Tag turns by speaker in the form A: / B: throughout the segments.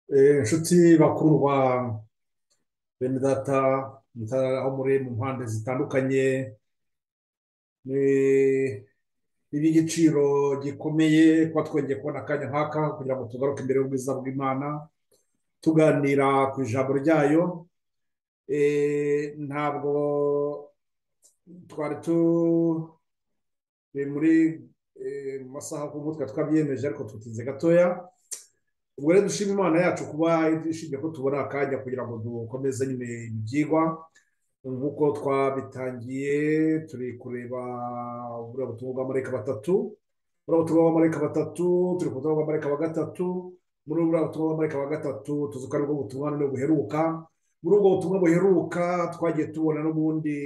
A: inshuti bakurwa bene data aho muri mu mpande zitandukanye ni iby'igiciro gikomeye kuba twongeye kubona akanya nk'aka kugira ngo tugaruke imbere y'ubwiza bw'imana tuganira ku ijambo ryayo ntabwo twari turi muri mu masaha ku mutwe twabyemeje ariko tutinze gatoya ubwo rero dushima imana yacu kuba ishimye ko tubona akanya kugira ngo dukomeze nyine ibyigwa nk'uko twabitangiye turi kureba buriya butumwa bw'amareka batatu buriya butumwa bw'amareka batatu turi ku butumwa bw'amareka wa gatatu muri buriya butumwa bw'amareka wa gatatu tuzi ko aribwo butumwa none buheruka muri ubwo butumwa buheruka twagiye tubona n'ubundi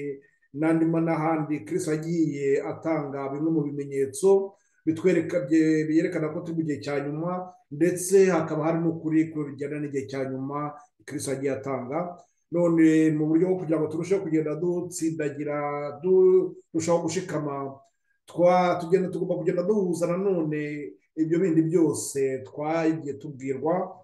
A: n'andi n'ahandi kirisi agiye atanga bimwe mu bimenyetso bitwereka byerekana ko turi mu gihe cya nyuma ndetse hakaba hari n'ukuri bijyana n'igihe cya nyuma kirisi agiye atanga none mu buryo bwo kugira ngo turusheho kugenda dutsindagira durushaho gushikama tugenda tugomba kugenda duhuza nanone ibyo bindi byose twagiye tubwirwa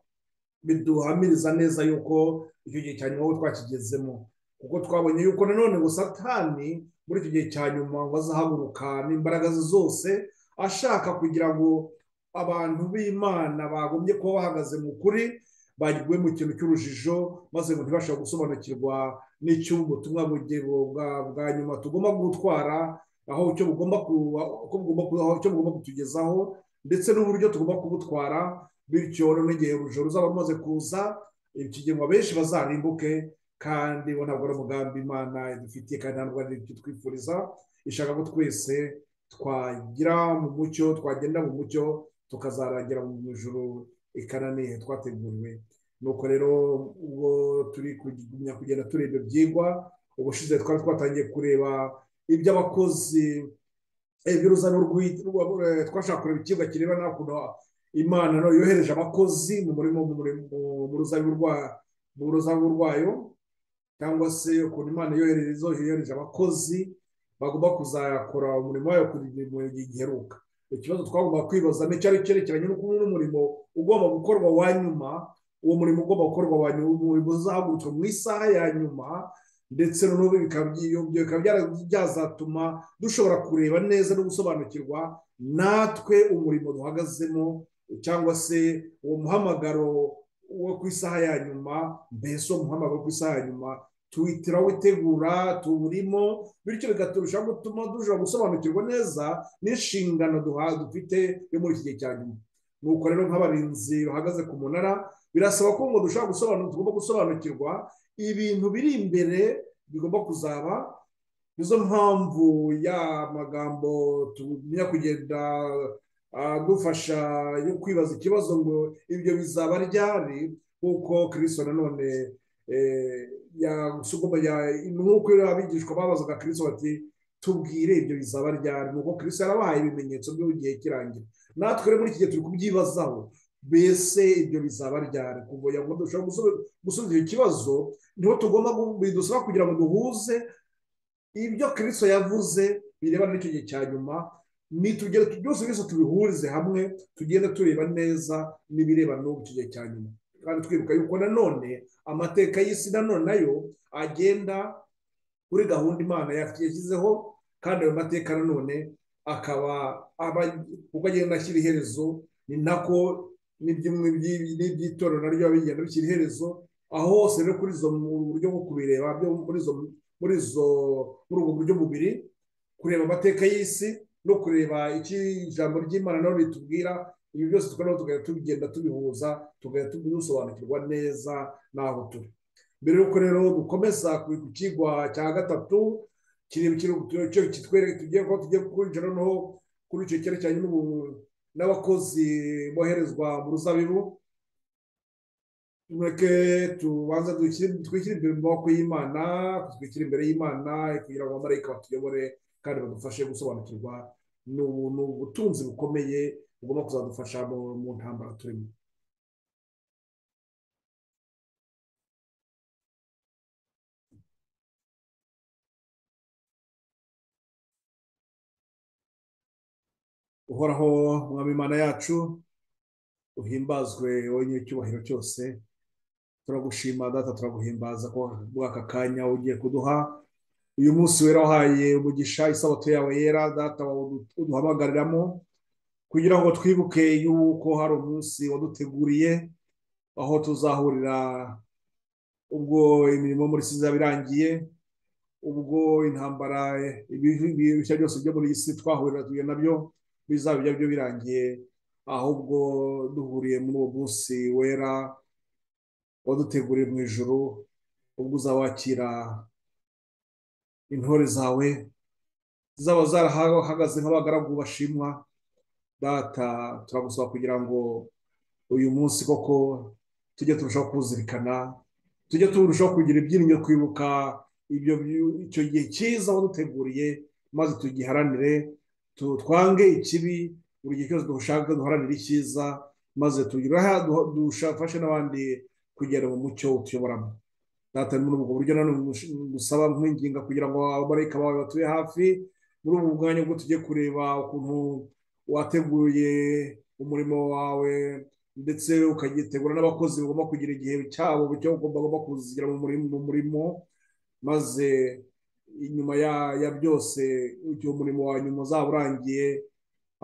A: biduhamiriza neza yuko icyo gihe cya nyuma aho twakigezemo kuko twabonye yuko nanone ngo satani muri icyo gihe cya nyuma ngo azahaguruka n'imbaraga ze zose ashaka kugira ngo abantu b'imana bagombye kuba bahagaze mu kuri bagiwe mu kintu cy'urujijo maze ngo ntibashobore gusobanukirwa n'icy'ubutumwa bwa nyuma tugomba gutwara aho icyo bugomba kutugezaho ndetse n'uburyo tugomba kubutwara bityo n'igihe urujijo ruzaba rumaze kuza ikigengwa benshi bazarimbuke kandi ntabwo ari umugambi imana idufitiye kandi ntabwo ari icyo twifuriza ishaka ko twese twagira mu mucyo twagenda mu mucyo tukazarangira mu ijoro ikananiye twateguriwe nuko rero ubwo turi kugumya kugenda tureba ibyigwa ubushize twari twatangiye kureba iby'abakozi iby'uruzano twashaka kureba ikigo kirebana n'ukuntu imana yohereje abakozi mu murimo mu ruzabibu rwayo cyangwa se ukuntu imana yohereje abakozi bagomba kuzakora umurimo wayo mu gihe giheruka ikibazo twagomba kwibaza ni cyari cyerekeranye n'ukuntu umurimo ugomba gukorwa wa nyuma uwo murimo ugomba gukorwa wa nyuma umurimo uzahagurutswe mu isaha ya nyuma ndetse n'ubu bikaba byazatuma dushobora kureba neza no gusobanukirwa natwe umurimo duhagazemo cyangwa se uwo muhamagaro wo ku isaha ya nyuma mbese uwo muhamagaro wo ku isaha ya nyuma tuwitira witegura tuwurimo bityo bigaturushaho gutuma dushobora gusobanukirwa neza n'inshingano duha dufite yo muri iki gihe cya nyuma nuko rero nk'abarinzi bahagaze ku munara birasaba ko ngo dushobora gusobanukirwa tugomba gusobanukirwa ibintu biri imbere bigomba kuzaba nizo mpamvu ya magambo tumenya kugenda adufasha yo kwibaza ikibazo ngo ibyo bizaba ryari kuko kirisito nanone nk'uko abigishwa babazaga kirisito bati tubwire ibyo bizaba ryari nuko kirisito yarabahaye ibimenyetso by'igihe kirangira natwe rero muri iki gihe turi kubyibazaho mbese ibyo bizaba ryari kugira ngo dushobore gusubiza icyo kibazo niho tugomba bidusaba kugira ngo duhuze ibyo kirisito yavuze birebana n'icyo gihe cya nyuma nitugere byose byose tubihurize hamwe tugenda tureba neza n'ibirebana n'ubu icyo gihe cya nyuma kandi twibuka yuko nanone amateka y'isi nanone nayo agenda kuri gahunda imana yashyizeho kandi ayo mateka nanone akaba uko agenda ashyira iherezo ni nako n'iby'itorero naryo bigenda bishyira iherezo aho hose rero kuri izo mu buryo bwo kubireba muri izo muri ubwo buryo bubiri kureba amateka y'isi no kureba icyo ijambo ry'imana nabo ritubwira ibi byose tukaba tugahita tugenda tubihuza tugahita dusobanukirwa neza n'aho turi mbere y'uko rero dukomeza ku kigwa cya gatatu kitwereka tugiye kuba tugiye kwinjira noneho kuri icyo cyerekeranye n'abakozi boherezwa mu ruzabibu mureke tubanza twishyire imbere mu maboko y'imana twishyire imbere y'imana kugira ngo abamarayika batuyobore kandi badufashe gusobanukirwa ni ubutunzi bukomeye bugomba kuzadufasha mu ntambara turimo uhoraho mwamimana yacu uhimbazwe wonyine icyubahiro cyose turagushima data turaguhimbaza ko muri aka kanya ugiye kuduha uyu munsi wera wahaye umugisha isabato yawe yera data uduhamagariramo kugira ngo twibuke yuko hari umunsi waduteguriye aho tuzahurira ubwo imirimo muri izaba irangiye ubwo intambara ibishya byose byo muri iyi si twahurira tugiye nabyo bizaba ibyo birangiye ahubwo duhuriye muri uwo munsi wera waduteguriye mu ijoro ubwo uzawakira intore zawe zaba zarahagaze nk'abagaragu bashimwa data turagusaba kugira ngo uyu munsi koko tujye turushaho kuzirikana tujye turushaho kugira ibyirinyo kwibuka ibyo icyo gihe cyiza waduteguriye maze tugiharanire twange ikibi buri gihe cyose dushaka duharanire icyiza maze dufashe n'abandi kugera mu mucyo utuyoboramo data muri ubwo buryo nanone gusaba nk'inginga kugira ngo abamarayika bawe batuye hafi muri ubu bwanya bwo tujye kureba ukuntu wateguye umurimo wawe ndetse ukagitegura n'abakozi bagomba kugira igihe cyabo cyo bagomba kuzigira mu murimo maze inyuma ya byose igihe umurimo wa nyuma uzaba urangiye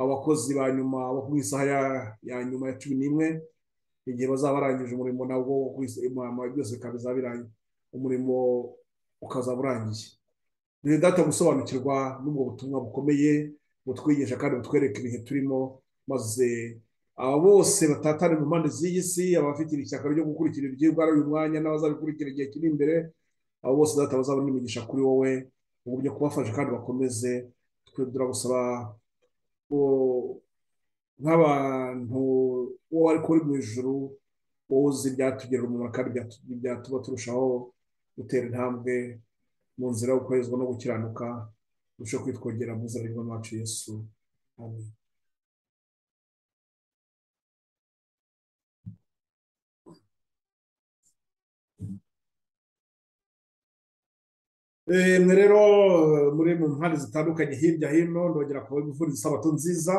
A: abakozi ba nyuma bo ku isaha ya nyuma ya cumi n'imwe igihe bazaba barangije umurimo nabwo byose bikaba bizaba birangiye umurimo ukazaba urangiye ni data gusobanukirwa n'ubwo butumwa bukomeye butwigisha kandi butwereka ibihe turimo maze aba bose batatane mu mpande z'iyi si abafite ishyaka ryo gukurikira ibyigwa uyu mwanya n'abazabikurikira igihe kiri imbere abo bose data bazabona imigisha kuri wowe mu buryo kubafasha kandi bakomeze twe turagusaba nk'abantu uwo ariko uri mu ijoro wowe uzi ibyatugira umumaro kandi byatuma turushaho gutera intambwe mu nzira yo gukoreshwa no gukiranuka turusheho kwitwogera mu nzira y'umwami Yesu amen mwe rero muri mu mpande zitandukanye hirya hino ndongera kuba imvura isabato nziza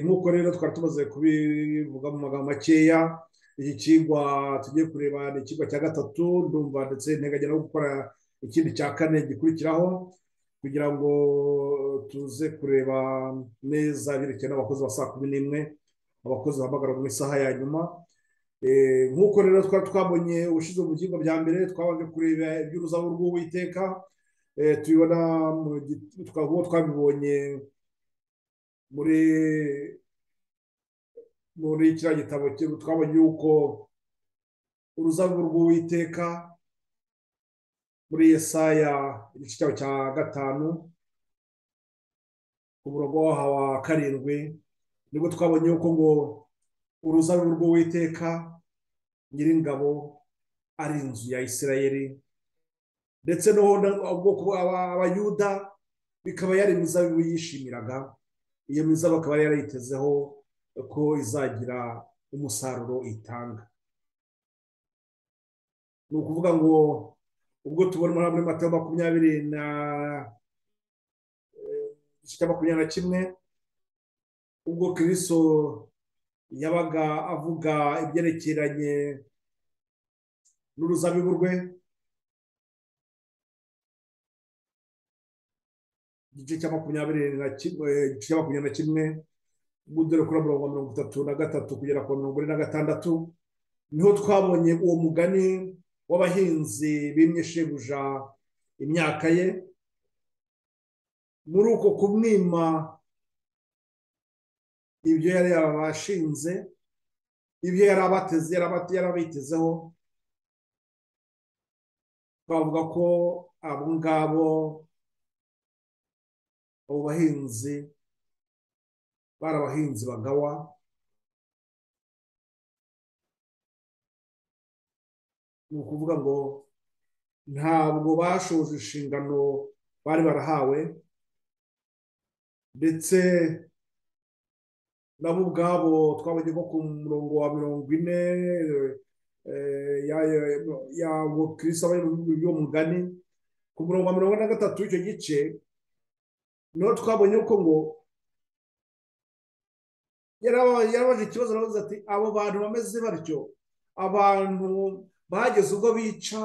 A: nk'uko rero twari tumaze kubivuga mu magambo makeya iki kigwa tugiye kureba ni ikigwa cya gatatu ndumva ndetse nteganya no gukora ikindi cya kane gikurikiraho kugira ngo tuze kureba neza byerekeye n'abakozi ba saa kumi n'imwe abakozi bahamagara mu isaha ya nyuma nk'uko rero twari twabonye ubushize mu byigwa bya mbere twabanje kureba iby'uruzabu rw'uwiteka tubibona uwo twabibonye muri muri kiriya gitabo twabonye yuko uruzabu rw'uwiteka muri Yesaya igice cyabo cya gatanu ku murongo waho wa karindwi nibwo twabonye yuko ngo uruzabibu rw'uwiteka nyiringabo ari inzu ya isirayeri ndetse abayuda bikaba yari imizabibu yishimiraga iyo mizabibu akaba yari yarayitezeho ko izagira umusaruro itanga ni ukuvuga ngo ubwo tubona muri mata makumyabiri na makumyabiri na kimwe ubwo kiriso yabaga avuga ibyerekeranye n'uruzabibu rwe igice cya makumyabiri na kimwe dore kuri mirongo mirongo itatu na gatatu kugera ku mirongo ine na gatandatu niho twabonye uwo mugani w'abahinzi bimye shebuja imyaka ye muri uko kumwima ibyo yari yabashinze ibyo yari abateze yari abitezeho twavuga ko abo ngabo abo bahinzi bari abahinzi bagawa ni ukuvuga ngo ntabwo bashoje inshingano bari barahawe ndetse nabo ubwabo twabonye ko ku murongo wa mirongo ine yawo kirisaba y'uwo mugani ku murongo wa mirongo ine na gatatu w'icyo gice niho twabonye ko ngo yarabaje ikibazo nawe ati abo bantu bameze batyo abantu bageze ubwo bica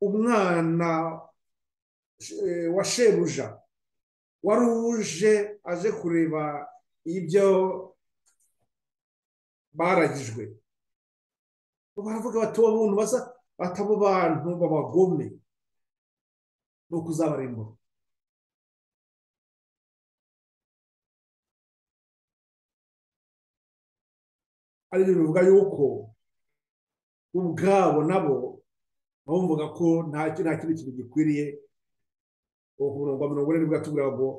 A: umwana wa shebuja wari uje aje kureba ibyo baragijwe baravuga bati uwo muntu basa batabo bantu babagome ni ukuzabarimbura ari ibintu bivuga yuko ubwabo nabo bumvaga ko nta kintu kintu gikwiriye uwo ku murongo wa mirongo ine nibwo yatubwira ngo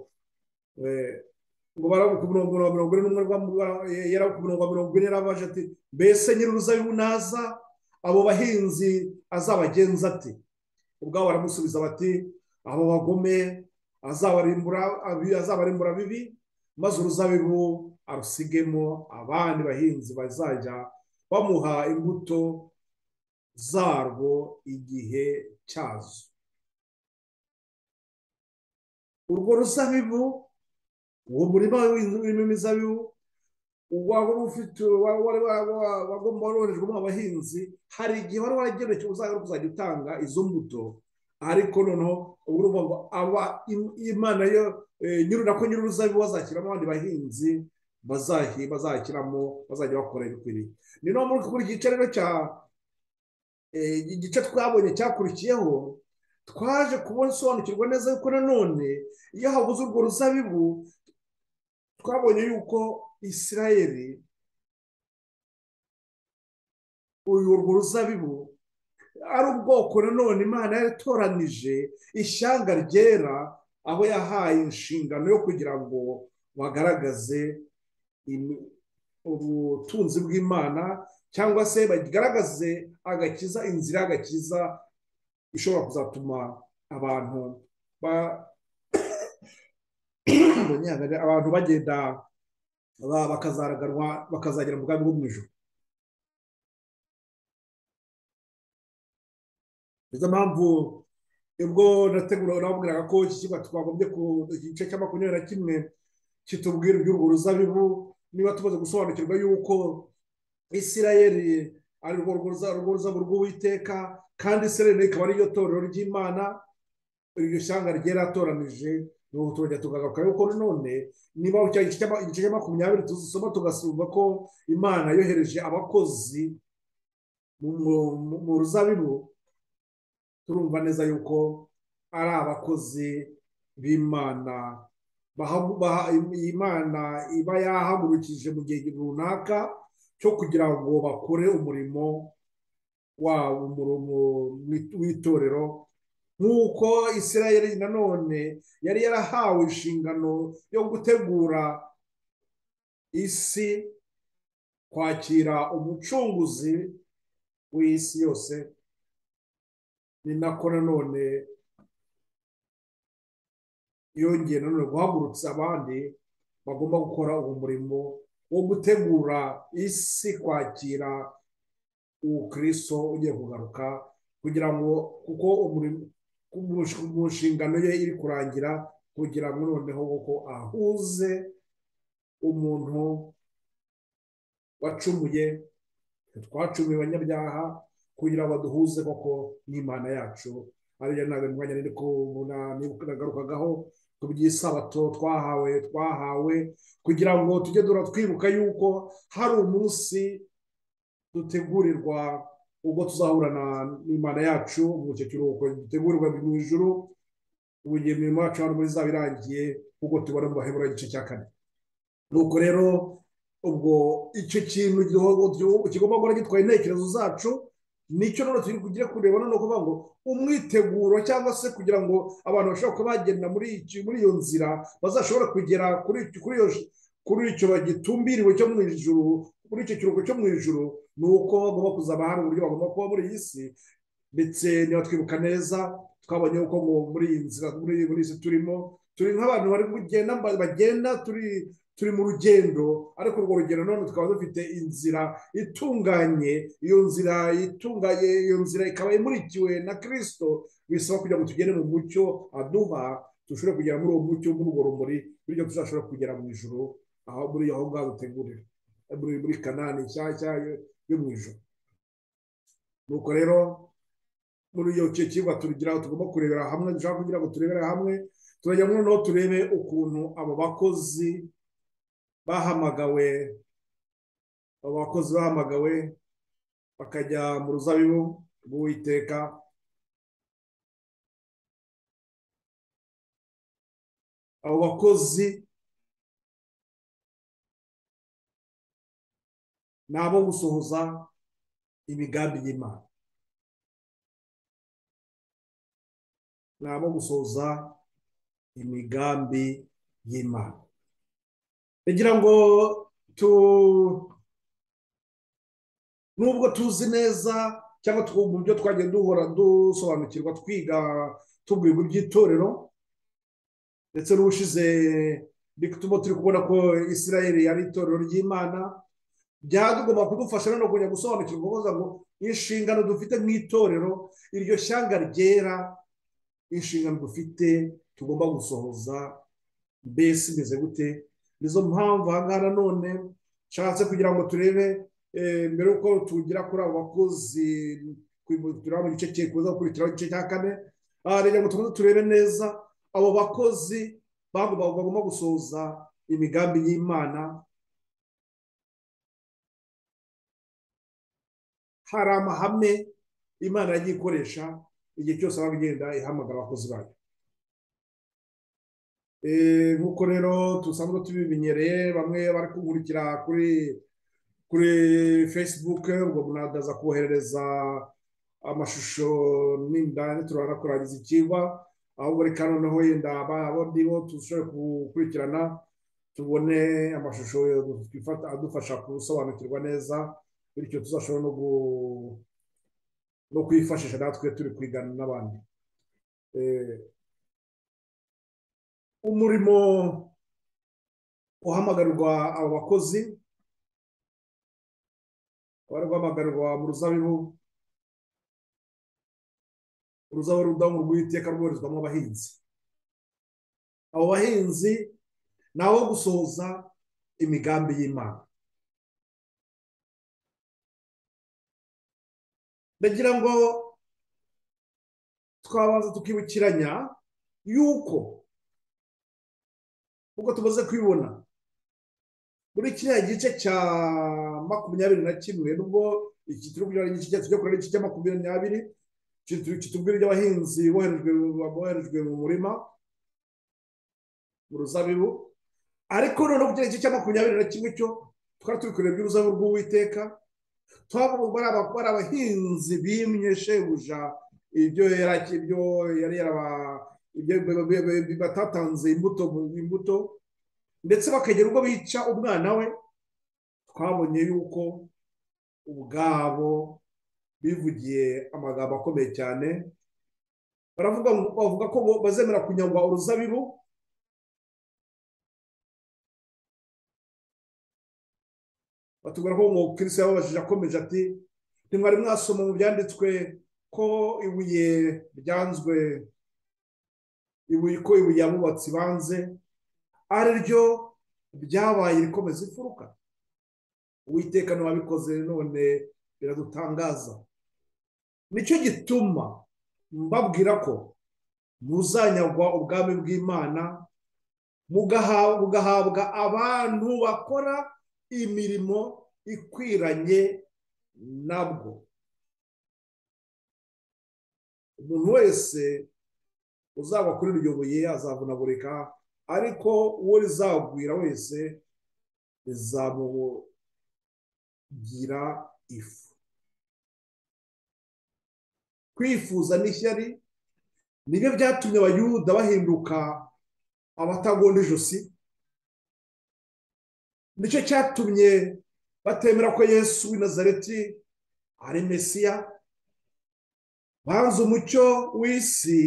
A: ngo baravuga ku murongo wa mirongo ine n'umwe yaravuga ku murongo wa mirongo ine yarabaje ati mbese nyiri uruzabibu naza abo bahinzi azabagenza ati ubwabo baramusubiza bati abo bagome azabarimbura bibi maze uruzabibu arusigemo abandi bahinzi bazajya bamuha imbuto zarwo igihe cyazo urwo ruzabibu uwo murima w'inzu imizabibu waba ufite wagomba waroherejwemo abahinzi hari igihe wari waragenewe uzajya kuzajya utanga izo mbuto ariko noneho ubu ni ngo aba imana yo nyiri nako nyiri uruzabibu bazashyiramo abandi bahinzi bazashyiramo bazajya bakora ibikwiriye ni no muri iki gice rero cya igice twabonye cyakurikiyeho twaje kubona isobanukirwa neza yuko nanone iyo habuze urwo ruzabibu twabonye yuko isirayeri urwo ruzabibu ari ubwoko nanone imana yaratoranije ishyanga ryera aho yahaye inshingano yo kugira ngo bagaragaze ubutunzi bw'imana cyangwa se bagaragaze agakiza inzira y'agakiza ishobora kuzatuma abantu abantu bagenda bakazaraganwa bakazagera mu bwami bwo mu ijoro nizo mpamvu ubwo nategura nababwiraga ko iki kigo twagombye ku gice cya makumyabiri na kimwe kitubwira iby'urwo ruzabibu niba tumaze gusobanukirwa yuko isirayeri ari urwo ruzabu rw'uwiteka kandi isirayeri rikaba ariryo torero ry'imana iryo shyanga ryeratoranije nubu turajya tukagaruka yuko none niba igice cya makumyabiri tuzisoma tugasuzuma ko imana yohereje abakozi mu ruzabibu turumva neza yuko ari abakozi b'imana imana iba yahagurukije mu gihe runaka cyo kugira ngo bakore umurimo wabo w'itorero nk'uko isirayeli nanone yari yarahawe inshingano yo gutegura isi kwakira umucunguzi w'isi yose ni nako nanone yongeye nanone guhagurutsa abandi bagomba gukora uwo murimo wo gutegura isi kwakira ubukristo ugiye kugaruka kugira ngo kuko mu nshingano ye iri kurangira kugira ngo noneho kuko ahuze umuntu wacumuye twacumuye abanyabyaha kugira ngo duhuze koko n'imana yacu ariyo ntabwo mwanya rero kubona nagarukagaho ku by'isabato twahawe twahawe kugira ngo tujye twibuka yuko hari umunsi dutegurirwa ubwo tuzahurana n'imana yacu mu gihe cy'uruhuko dutegurirwa mu ijoro ubu igihe imirimo yacu hano muri zaba irangiye nk'uko tubona mu bahebura igice cya kane nuko rero ubwo icyo kintu kigomba guhora gitwaye intekerezo zacu nicyo none turi kujya kureba no kuvuga ngo umwiteguro cyangwa se kugira ngo abantu bashobora kuba bagenda muri iyo nzira bazashobore kugera kuri icyo bagitumbiriwe cyo mu ijoro muri icyo kiruhuko cyo mu ijoro ni uko bagomba kuzaba hari uburyo bagomba kuba muri iyi si ndetse ntibatwibuka neza twabonye uko muri iyi nzira muri iyi si turimo turi nk'abantu bari kugenda bagenda turi turi mu rugendo ariko urwo rugendo none tukaba dufite inzira itunganye iyo nzira itunganye iyo nzira ikaba imurikiwe na kirisito bisaba kugira ngo tugende mu mucyo aduha dushobore kugera muri uwo mucyo muri urwo rumuri bityo tuzashobora kugera mu ijoro aho muri aho ngaho dutegurira muri kanani nshyashya yo mu ijoro nuko rero muri iyo kigwa turugeraho tugomba kurebera hamwe dushaka kugira ngo turebere hamwe turajya noneho turebe ukuntu abo bakozi bahamagawe abo bakozi bahamagawe bakajya mu ruzabibu rw'uwiteka abo bakozi ni abo gusohoza imigambi y'imana ni abo gusohoza imigambi y'imana kugira ngo tu nubwo tuzi neza cyangwa twumva ibyo twajya duhora dusobanukirwa twiga tubwirwa iby'itorero ndetse n'ubushize bituma turi kubona ko isirayeli ari itorero ry'imana byadugomba kudufasha no kujya gusobanukirwa kuvuga ngo inshingano dufite mu itorero iryo shyanga ryera inshingano dufite tugomba gusohoza mbese imeze gute nizo mpamvu ahangaha nanone nshatse kugira ngo turebe mbere yuko tugira kuri abo bakozi turaba mu gice kuza gukurikiraho igice cya kane reka ngo tubanze turebe neza abo bakozi bagomba gusohoza imigambi y'imana hari amahame imana yagiye ikoresha igihe cyose aho igenda ihamagara abakozi bayo nk'uko rero dusanzwe tubimenyereye bamwe bari kugukurikira kuri kuri facebook ubwo munadaza koherereza amashusho n'inda turabona kurangiza ikigwa ahubwo reka noneho yenda abandi bo dushobore gukurikirana tubone amashusho adufasha gusobanukirwa neza bityo tuzashobora no kwifashisha natwe turi kwigana n'abandi umurimo uhamagarwa abo bakozi bari guhamagarwa mu ruzabibu uruzabibu rudamu rw'iteka rwoherezwamo abahinzi abo bahinzi ni abo gusohoza imigambi y'imana ndagira ngo twabanza tukibukiranya yuko nk'uko tumaze kubibona muri kiriya gice cya makumyabiri na kimwe nubwo iki turi kugira ngo tujya kureba igice cya makumyabiri n'abiri kitubwira iby'abahinzi boherejwe mu murima mu ruzabibu ariko noneho kugera igice cya makumyabiri na kimwe cyo twari turi kureba iby'uruzabibu rw'uwiteka twavuga bari abahinzi bimye shebuja ibyo yari batatanze imbuto imbuto ndetse bakagera ubwo bica umwana we twabonye yuko ubwabo bivugiye amagambo akomeye cyane bavuga ko bazemera kunyagwa uruzabibu batubwira ko umukirisiya yababajije akomeje ati ntimwari mwasoma mu byanditswe ko ibuye ryanzwe ibuye ko ibuye abubatsi banze ari ryo byabaye rikomeza imfuruka uwiteka n'uwabikoze none biradutangaza nicyo gituma mbabwira ko muzanyagwa ubwami bw'imana mugahabwa abantu bakora imirimo ikwiranye nabwo umuntu wese uzaba kuri iryo buye azavunagurika ariko uwo rizagwira wese rizamugira ifu kwifuza n'ishyari nibyo byatumye abayuda bahinduka abatagonda ijosi nicyo cyatumye batemera ko yesu w'i nazareti ari mesiya banze umucyo w'isi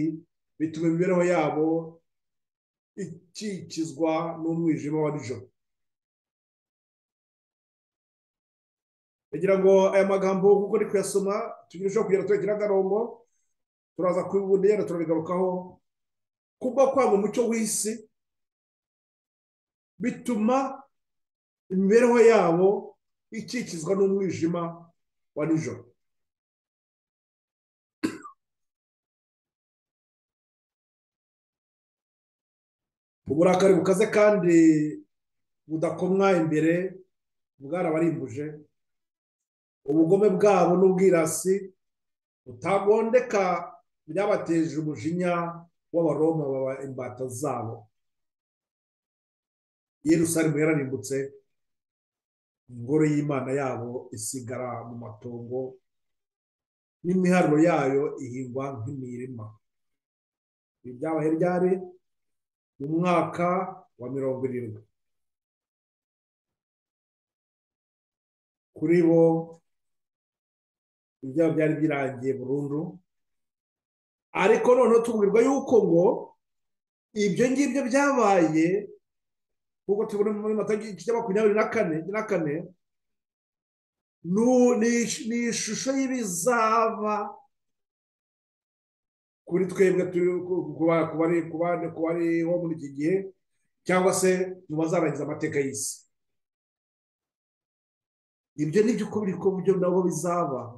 A: bituma imibereho yabo ikikizwa n'umwijima wa nijoro kugira ngo aya magambo kuko ndi kuyasoma tugejejeho kugira ngo agarongo turaza kubibundi yenda turabigarukaho kuba kwanga umucyo w'isi bituma imibereho yabo ikikizwa n'umwijima wa nijoro uburakari bukaze kandi budakomwa imbere bwarabarimbuje ubugome bwabo n'ubwirasi butagondeka byabateje umujinya w'abaroma baba imbata zabo yerusalemu yararimbutse ingoro y'imana yabo isigara mu matongo n'imiharuro yayo ihingwa nk'imirima ibi byabaye ryari mu mwaka wa mirongo irindwi kuri bo ibyabo byari birangiye burundu ariko noneho tubwirwa yuko ngo ibyo ngibyo byabaye nk'uko tubona muri mata cya makumyabiri na kane na kane ni ishusho y'ibizaba kuri twebwe ku bariho muri iki gihe cyangwa se mu bazarangiza amateka y'isi ibyo ni byo uko biri ko byo nabo bizaba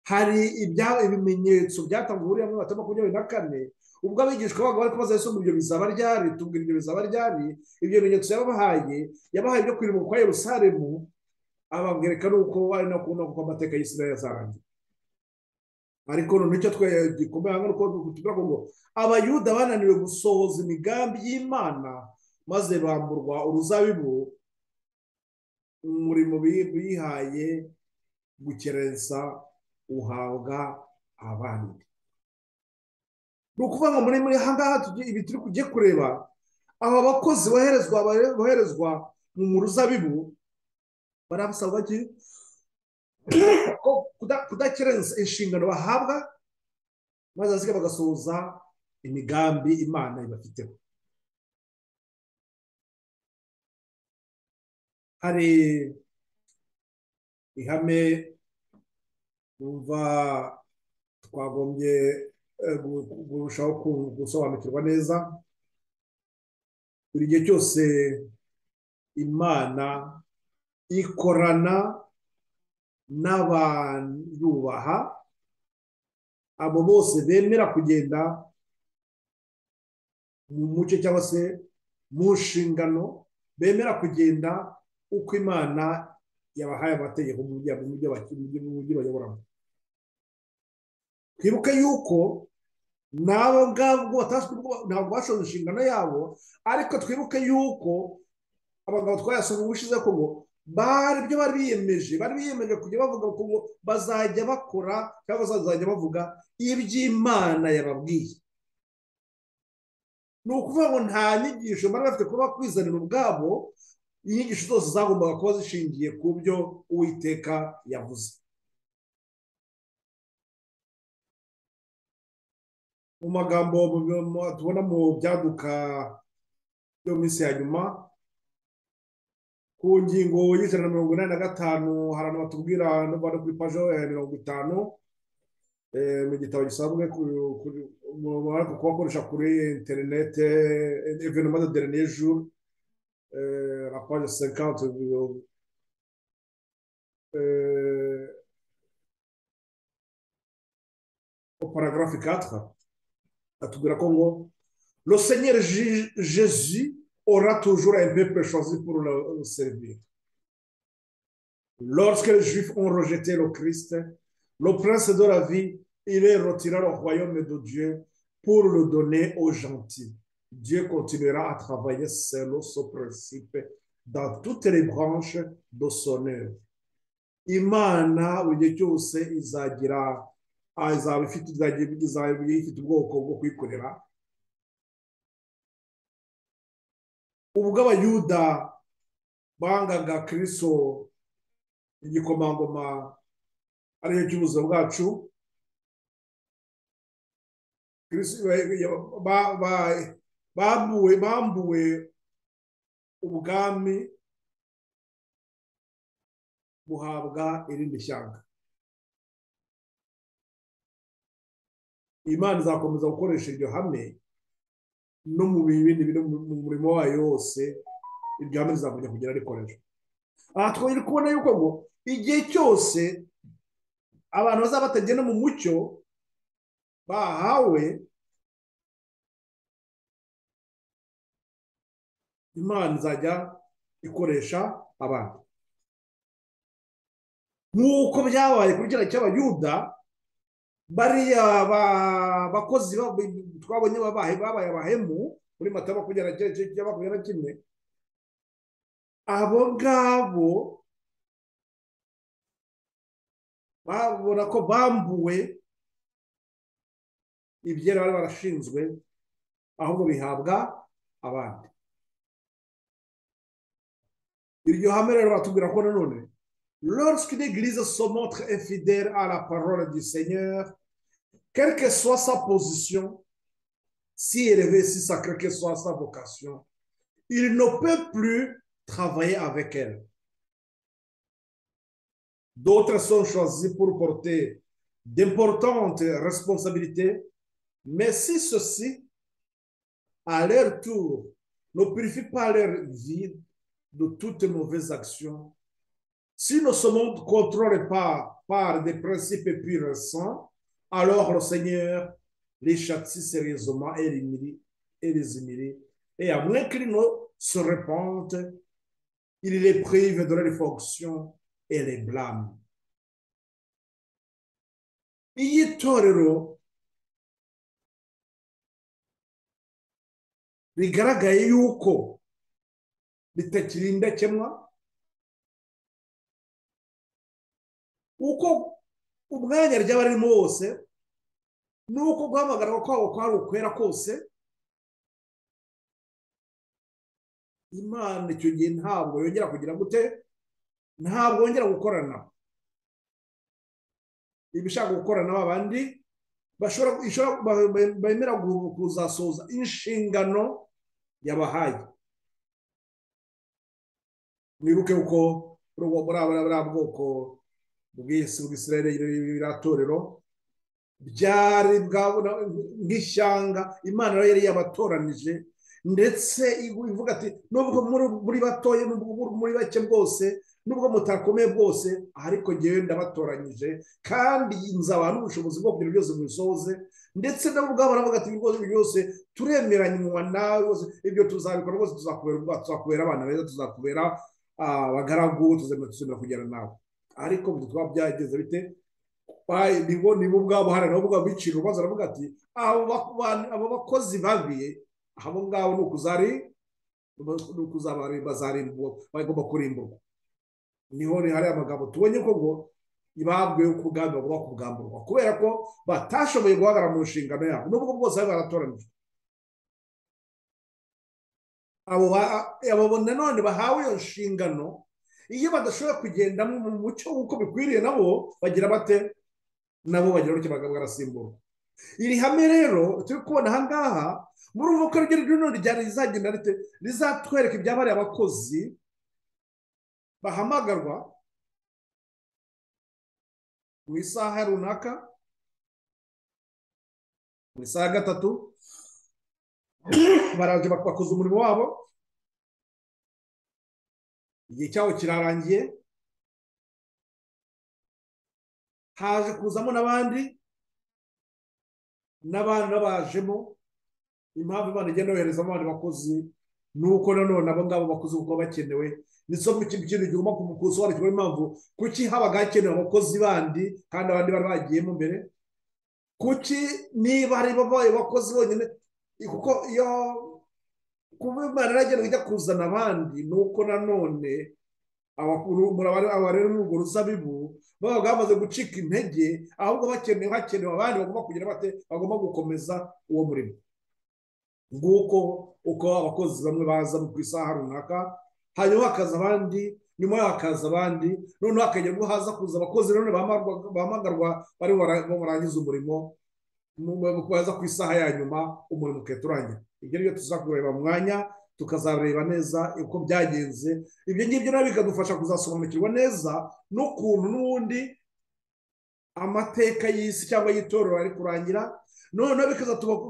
A: hari ibimenyetso byatangwa buriya muri batatu makumyabiri na kane ubwo abigishwa bago bari kubaza yesu ngo ibyo bizaba ryari tubwira ibyo bizaba ryari ibyo bimenyetso yabahaye yabahaye ibyo kwirinda kwa yerusalemu ababwereka nuko ari no kubona kuko amateka y'isi nayo yazarangiye ariko noneho icyo gikomeye hano nuko tubwira ngo abayuda bananiwe gusohoza imigambi y'imana maze bamburwa uruzabibu umurimo bihaye gukerensa uhabwa abandi ni ukuvuga ngo muri muri ahangaha ibi turi kujya kureba aba bakozi boherezwa boherezwa mu ruzabibu barabasaba kudakerensa inshingano bahabwa maze hasigaye bagasohoza imigambi imana ibafiteho hari ihame numva twagombye kurushaho gusobanukirwa neza buri gihe cyose imana ikorana n'abayubaha abo bose bemera kugenda mu mucyo cyangwa se mu nshingano bemera kugenda uko imana yabahaye amategeko mu mujyi bayoboramo twibuke yuko nabo ngabo ntabwo bashoje inshingano yabo ariko twibuke yuko abagabo twayasoma ubushize ko ngo bari ibyo bari biyemeje bari biyemeje kujya bavuga ko ngo bazajya bakora cyangwa bazajya bavuga iby'imana yababwiye ni ukuvuga ngo nta nyigisho bari bafite kuba kwizanira ubwabo inyigisho zose zagombaga kuba zishingiye ku byo uwiteka yavuze mu magambo tubona mu byaduka byo mu minsi ya nyuma ku ngingo y'ijana na mirongo inani na gatanu hari abantu batubwira no kuri paje ya mirongo itanu mu gitabo gisanzwe kubakoresha kuri interinete evenoma de dernier jour la page cinquante paragraphe 4 atubwira ko ngo le seigneur jésus aura toujours un peuple choisi pour le servir. Lorsque les Juifs ont rejeté le Christ, le prince de la vie, il est retiré au royaume de Dieu pour le donner aux gentils. Dieu continuera à travailler selon ce principe dans toutes les branches de son œuvre. Imana, igihe cyose izagira izaba ifite ubwoko bwo kwikorera ubwo abayuda bangaga kiriso igikomangoma ariyo cy'ubuzima bwacu bambuwe ubwami buhabwa irindi shyanga imana izakomeza gukoresha iryo hame no mu bindi biri mu murimo wayo wose iryo hame rizakujya kugera rikoreshwa aha twari kubona yuko ngo igihe cyose abantu bazaba batagenda mu mucyo bahawe imana izajya ikoresha abantu nk'uko byabaye kuri kiriya cy'abayuda bariya bakozi twabonye babaye abahemu muri mata makumyabiri na kimwe abo ngabo babona ko bambuwe ibyera bari barashinzwe ahubwo bihabwa abandi iryo hame rero batubwira ko nanone Lorsqu'une église se montre infidèle à la parole du Seigneur, quelle que soit sa position, si élevée, si sacrée que soit sa vocation, il ne peut plus travailler avec elle. D'autres sont choisis pour porter d'importantes responsabilités, mais si ceux-ci, à leur tour, ne purifient pas leur vie de toutes mauvaise action, si ne se monde contrôle pas par des principes purs saints, alors le Seigneur les châtie sérieusement et les humilie. Et à moins qu'ils ne se répandent, il les prive de leurs fonctions et les blâme. iyi torero rigaragaye yuko ritakiri indakemwa uko umwanya ryaba ririmo wose n'uko guhamagarwa kwabo kwari ukwera kose imana icyo gihe ntabwo yongera kugira gute ntabwo yongera gukorana ibishaka gukorana abandi bemera kuzasoza inshingano yabahaye mwibuke uko buriya bwoko ubwiyesi bw'isirere iratorero byari bwabona nk'ishyanga imana yari yabatoranije ndetse ivuga ati nubwo muri batoye muri bake bwose nubwo mutakomeye bwose ariko ngewe ndabatoranyije kandi nzabaha n'ubushobozi bwo kugira byose mubisohoze ndetse nabo ubwabo baravuga ati ibibazo byose turemeranywa nawe ibyo tuzabikora rwose tuzakubera abana beza tuzakubera abagaragu tuzemera kugera nawe ariko bitwa byageze bite nibo nibo ubwabo hari nabo ubwabo bicira urubanza aravuga ati abo bakozi babiye abo ngabo ni ukuzari ni ukuzabazarindwa bagomba kurimburwa niho hari amagambo tubonye ko ngo ibambwe kubwambura buba kubwamburwa kubera ko batashoboye guhagarara mu nshingano yabo n'ubwo bwose bari baratoranijwe abo nanone bahawe iyo nshingano iyo badashobora kugenda mu mucyo nk'uko bikwiriye nabo bagira bate nabo bagira gutyo bagasimbura iri hame rero turi kubona aha ngaha murumva ko iryo rino rizagenda rite rizatwereka ibyabariye abakozi bahamagarwa mu isaha runaka mu isaha gatatu baraje bakoze umurimo wabo igihe cyabo kirarangiye haje kuzamo n'abandi n'abandi babajemo impamvu imana igenda yohereza abandi bakozi ni uko nanone abo ngabo bakozi kuko bakenewe ndetse mu kintu kintu gihuma ku mukuzi wandikirwa impamvu kuki habaga hakenewe abakozi bandi kandi abandi bari bagiyemo mbere kuki niba hari babaye abakozi bonyine kuko iyo kuba imana iragenda ijya kuzana abandi ni uko nanone aba rero muri urwo ruzabibu baba bamaze gucika intege ahubwo bakenewe hakenewe abandi bagomba kugira bate bagomba gukomeza uwo murimo nguko uko abakozi bamwe baza ku isaha runaka hanyuma hakaza abandi nyuma yaho hakaza abandi noneho hakagera ubwo haza kuza abakozi nanone bahamagarwa bari barangiza umurimo baza ku isaha ya nyuma umurimo ugahita urangira ibyo ngibyo tuzakureba mu mwanya tukazareba neza uko byagenze ibyo ngibyo nabyo bikadufasha kuzasobanukirwa neza n'ukuntu n'ubundi amateka y'isi cyangwa y'itorero ari kurangira noneho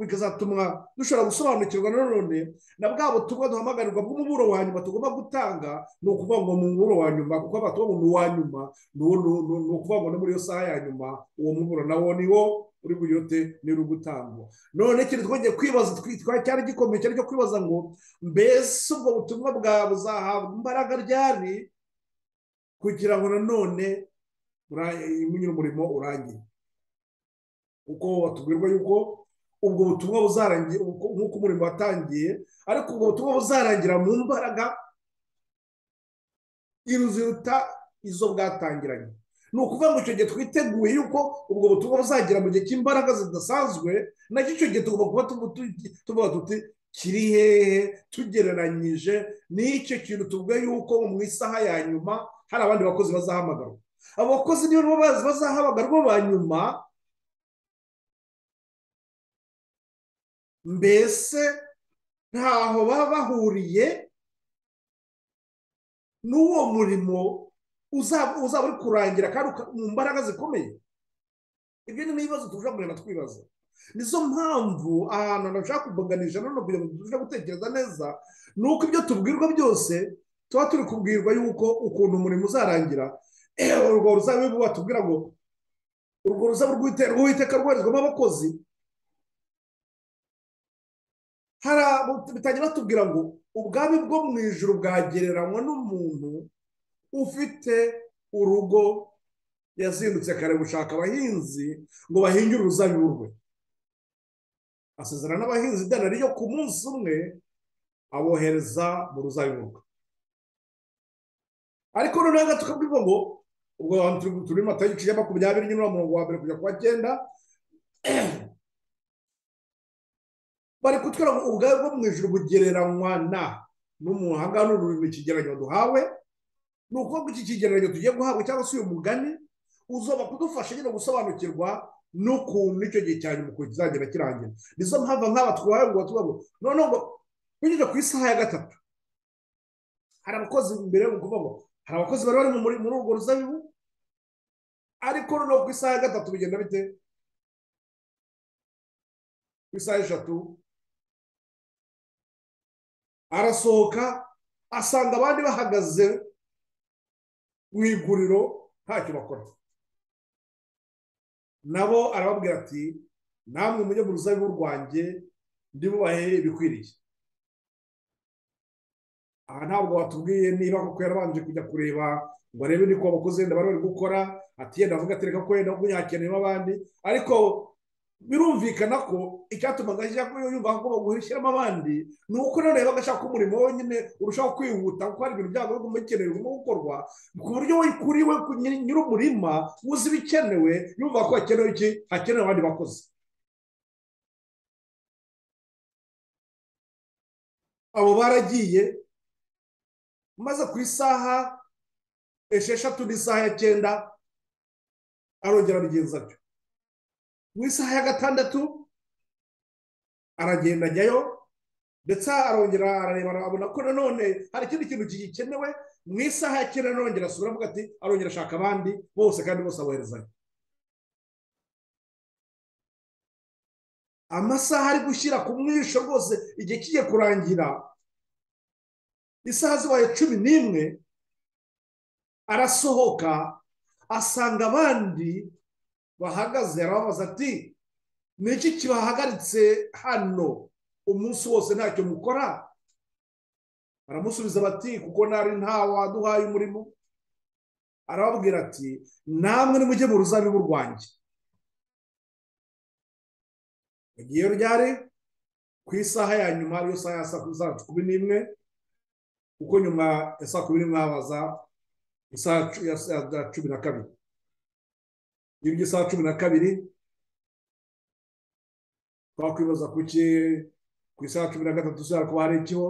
A: bikazatuma dushobora gusobanukirwa nanone na bwa butumwa duhamagarirwa bw'umuburo wa nyuma tugomba gutanga ni ukuvuga ngo mu muburo wa nyuma kuko abatuba mu wa nyuma ni ukuvuga ngo no muri iyo saha ya nyuma uwo muburo nawo ni wo uri buyote niba uri gutangwa none ikintu twongeye kwibaza cyari gikomeye cyari cyo kwibaza ngo mbese ubwo butumwa bwawe buzahabwa imbaraga ryari kugira ngo nanone umurimo urangire kuko batubwirwa yuko ubwo butumwa buzarangira nk'uko umurimo watangiye ariko ubwo butumwa buzarangira mu mbaraga iruziruta izo bwatangiranye ni ukuvuga ngo icyo gihe twiteguye yuko ubwo butumwa buzagera mu gihe cy'imbaraga zidasanzwe nacyo icyo gihe tugomba kuba tuvuga tuti kiri hehe tugereranyije n'icyo kintu tuvuga yuko mu isaha ya nyuma hari abandi bakozi bazahamagarwa abo bakozi niyo bazi bazahamagarwa ba nyuma mbese ntaho baba bahuriye n'uwo murimo uzaba uri kurangira kandi mu mbaraga zikomeye ibyo ni ibibazo turushaho kugenda twibaza nizo mpamvu ahantu hashobora kubaganisha none kugira ngo turusheho gutekereza neza ni uko ibyo tubwirwa byose tuba turi kubwirwa yuko ukuntu umurimo uzarangira urwo ruzabibu batubwira ngo urwo ruzabu rw'uwiteka rwoherezwamo abakozi bitangira batubwira ngo ubwami bwo mu ijoro bwagereranywa n'umuntu ufite urugo yazindutse kare gushaka abahinzi ngo bahingire uruzabibu rwe asezerana n'abahinzi idana ryo ku munsi umwe abohereza mu ruzabibu rwe ariko noneho tukabwirwa ngo ubwo abantu turi mu matariki ya makumyabiri nyine mirongo wa mbere kujya ku wa cyenda bari kutwira ngo ubwari bwo mu ijoro bugereranywa na n'umuntu aha ngaha ni ururimi ikigereranyo duhawe ni ukuvuga iki kigereranyo tugiye guhabwa cyangwa se uyu mugani uzoba kudufasha nyine gusobanukirwa n'ukuntu icyo gihe cya nyuma ukuntu kizagenda kirangira nizo mpamvu nk'aba twuhaye ngo tubaho noneho ngo binyuze ku isaha ya gatatu hari abakozi imbere yo kuvuga ngo hari abakozi bari bari muri urwo ruzabibu ariko noneho ku isaha ya gatatu bigenda bite ku isaha eshatu arasohoka asanga abandi bahagaze mu iguriro ntacyo bakora nabo arababwira ati namwe mujye mu ruzabibu rwanjye ndibubahe ibikwiriye aha ntabwo watubwiye niba kuko yarabanje kujya kureba ngo arebe niko abakozi wenda bari bari gukora ati yenda avuga ati reka ko yenda kuko yakeneyemo abandi ariko birumvikana ko icyatumaga yumva ko bagomba gushyiramo abandi ni uko noneho bagashaka ko umurimo wenyine urushaho kwihuta kuko hari ibintu byabo bigomba bikenewe bigomba gukorwa ku buryo we kuri we nyir'umurima uzi ibikenewe yumva ko hakenewe iki hakenewe abandi bakozi abo baragiye maze ku isaha esheshatu n'isaha ya cyenda arongera abigenza atyo mu isaha ya gatandatu aragenda ajyayo ndetse arongera arareba abona ko nanone hari ikindi kintu gikenewe mu isaha ya cyenda arongera asubira avuga ati arongera ashaka abandi bose kandi bose aboherezanya amasaha ari gushyira ku mwisho rwose igihe kigiye kurangira isaha zibaye cumi n'imwe arasohoka asanga abandi bahagaze arababaza ati ni iki kibahagaritse hano umunsi wose ntacyo mukora baramusubiza bati kuko ntari nta waduhaye umurimo arababwira ati namwe nimujye mu ruzabibu rwanjye mugiye ryari ku isaha ya nyuma ariyo saha ya saa kumi n'imwe kuko nyuma ya saa kumi n'imwe habaza isaha ya cumi na kabiri iyo isaha cumi na kabiri twakwibaza kuki ku isaha cumi na gatatu ushobora kuba hari ikiho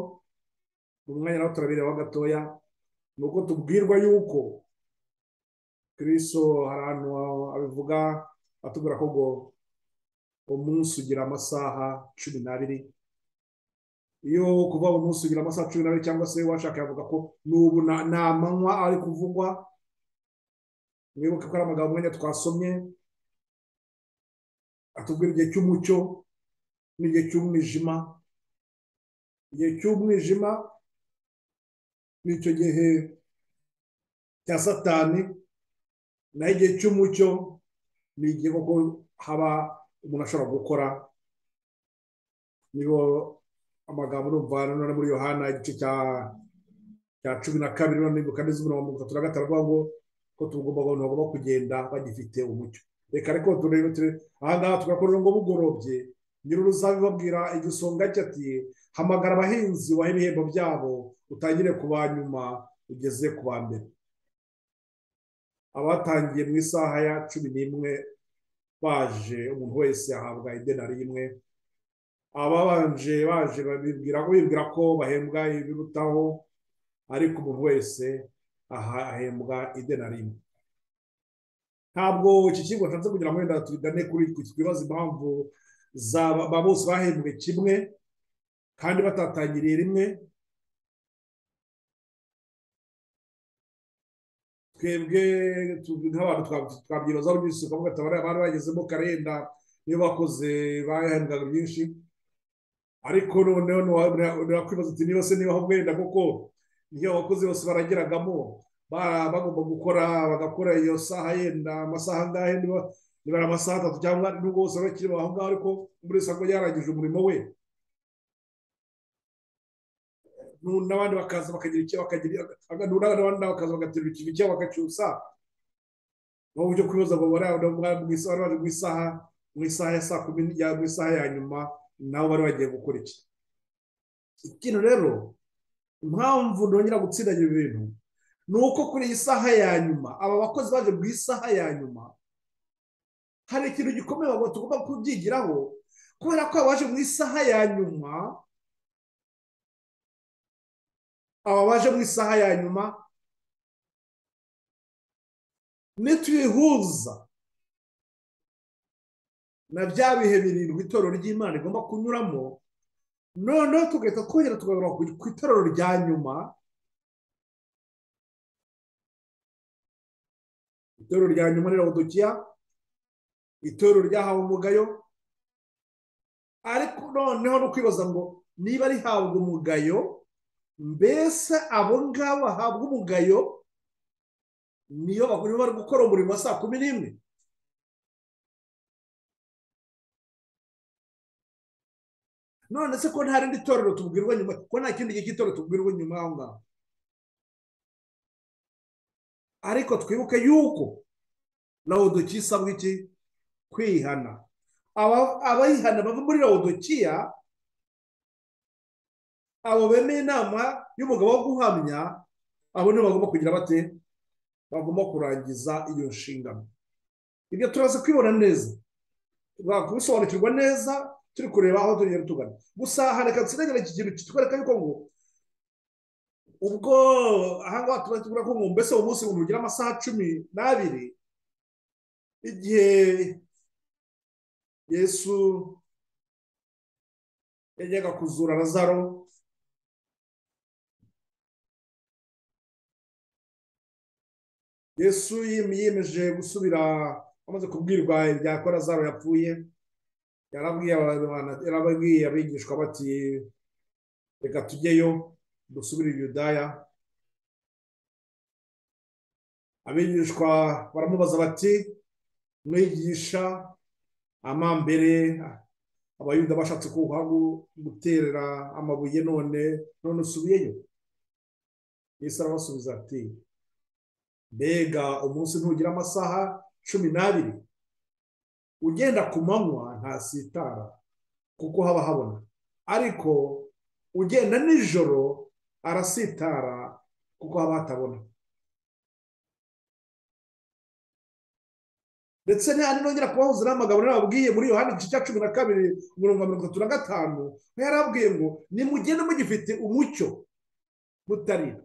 A: mu mwanya nawe turabireba gatoya ni uko tubwirwa yuko kiriso hari ahantu abivuga atubwira ko ngo umunsi ugira amasaha cumi n'abiri iyo kuva umunsi ugira amasaha cumi n'abiri cyangwa se washaka yavuga ko n'ubu ni amanywa ari kuvugwa mwibuke ko ari amagambo mwanya twasomye atubwira igihe cy'umucyo n'igihe cy'umwijima igihe cy'umwijima ni icyo gihe cya satani naho igihe cy'umucyo ni igihe koko haba umuntu ashobora gukora nibo amagambo n'umvano none muri yohana igice cya cumi na kabiri none nibuka n'izuba mirongo itatu na gatanu ngo ko tugomba abantu bagomba kugenda bagifite umucyo reka reko turebe ahangaha tugakorera ngo bugorobye nyir'uruzabe babwira igisonga cye ati hamagara abahinzi wahe ibihembo byabo utangire ku ba nyuma ugeze ku ba mbere abatangiye mu isaha ya cumi n'imwe baje umuntu wese ahabwa idenari rimwe ababanje baje bibwira ko bahembwa ibirutaho ariko umuntu wese aha ahembwa idenari rimwe ntabwo iki kigo ntanze kugira ngo wenda tugane kuri twibaze impamvu ba bose bahembwe kimwe kandi batatangiriye rimwe twebwe nk'abantu twabyibazaho byinshi tukavuga ati abari bagezemo karenda niyo bakoze bahembwaga byinshi ariko noneho ntiwakwibaza ati niba se niba wenda kuko iyo abakozi bose baragiragamo bagomba gukora bagakora iyo saha yenda amasaha angahe niba ari amasaha atatu cyangwa nubwo bose bakiri aho ngaho ariko buri wese akaba yarangije umurimo we n'abandi bakaza bakagira icyo bakagira n'abandi bakaza bagaterura ikintu cyabo bakacyusa ni uburyo kwibaza ngo bari baje mu isaha mu isaha ya saa kumi mu isaha ya nyuma nabo bari bagiye gukora iki ikintu rero impamvu ntongera gutsindagira ibintu ni uko kuri iyi saha ya nyuma aba bakozi baje mu isaha ya nyuma hari ikintu gikomeye tugomba kubyigiraho kubera ko abaje mu isaha ya nyuma aba baje mu isaha ya nyuma nituyihuza na bya bihe birindwi itorero ry'imana rigomba kunyuramo noneho tugahita twongera tugaruka ku itorero rya nyuma itorero rya nyuma ni rabudukiya itorero ryahawe umugayo ariko noneho no kwibaza ngo niba rihabwa umugayo mbese abo ngabo bahabwa umugayo niyo bari gukora umurimo wa saa kumi n'imwe none se ko nta rindi torero tubwirwa nyuma ko nta kindi gihe cy'itorero tubwirwa nyuma aho ngaho ariko twibuke yuko rawudoki isabwa iki kwihana abayihana bava muri rawudokiya abo bemeye inama y'umugabo wo guhamya abo nibo bagomba kugira bate bagomba kurangiza iyo nshingano ibyo turaza kwibona neza kubisobanukirwa neza turi kureba aho tugenda tugana gusa hareka nsigagira iki kintu kitwereka yuko ngo ubwo ahangaha tuba tubona ko ngo mbese uwo munsi umuntu ugira amasaha cumi n'abiri igihe yesu yajyaga kuzura razaro yesu yiyemeje gusubira amaze kubwirwa ibya korazaro yapfuye yarababwiye abigishwa bati reka tujyeyo dusubire i yudaya abigishwa baramubaza bati mwigisha amambere abayuda bashatse kubaho guterera amabuye none none usubiyeyo yesu arabasubiza ati mbega umunsi ntugira amasaha cumi n'abiri ugenda ku manywa ntasitara kuko haba habona ariko ugenda nijoro arasitara kuko haba hatabona ndetse ntihandi nongera kubahuza n'amagambo nababwiye muri yohani igice cya cumi na kabiri mirongo mirongo itatu na gatanu yari abwiye ngo nimugende mugifite umucyo mutarira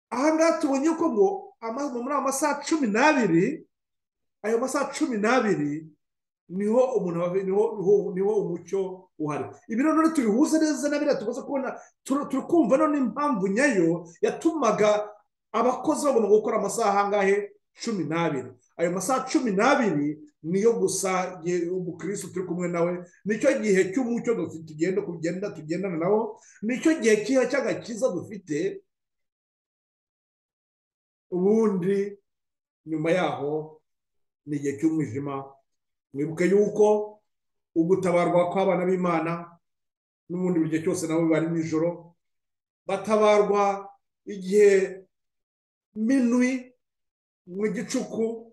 A: ahangaha tubonye ko ngo muri ayo masaha cumi n'abiri ayo masaha cumi n'abiri niho umuntu niho umucyo uhari ibi rero tubihuza neza na biriya tumaze kubona turi kumva none impamvu nyayo yatumaga abakozi bagomba gukora amasaha angahe cumi n'abiri ayo masaha cumi n'abiri niyo gusa umukirisitu turi kumwe nawe nicyo gihe cy'umucyo tugenda kugenda tugendana nawo nicyo gihe cyiza cy'agakiza dufite ubundi nyuma yaho ni igihe cy'umwijima mwibuke yuko ugutabarwa kw'abana b'imana n'ubundi buri gihe cyose nabo bari nijoro batabarwa igihe minwi mu gicuku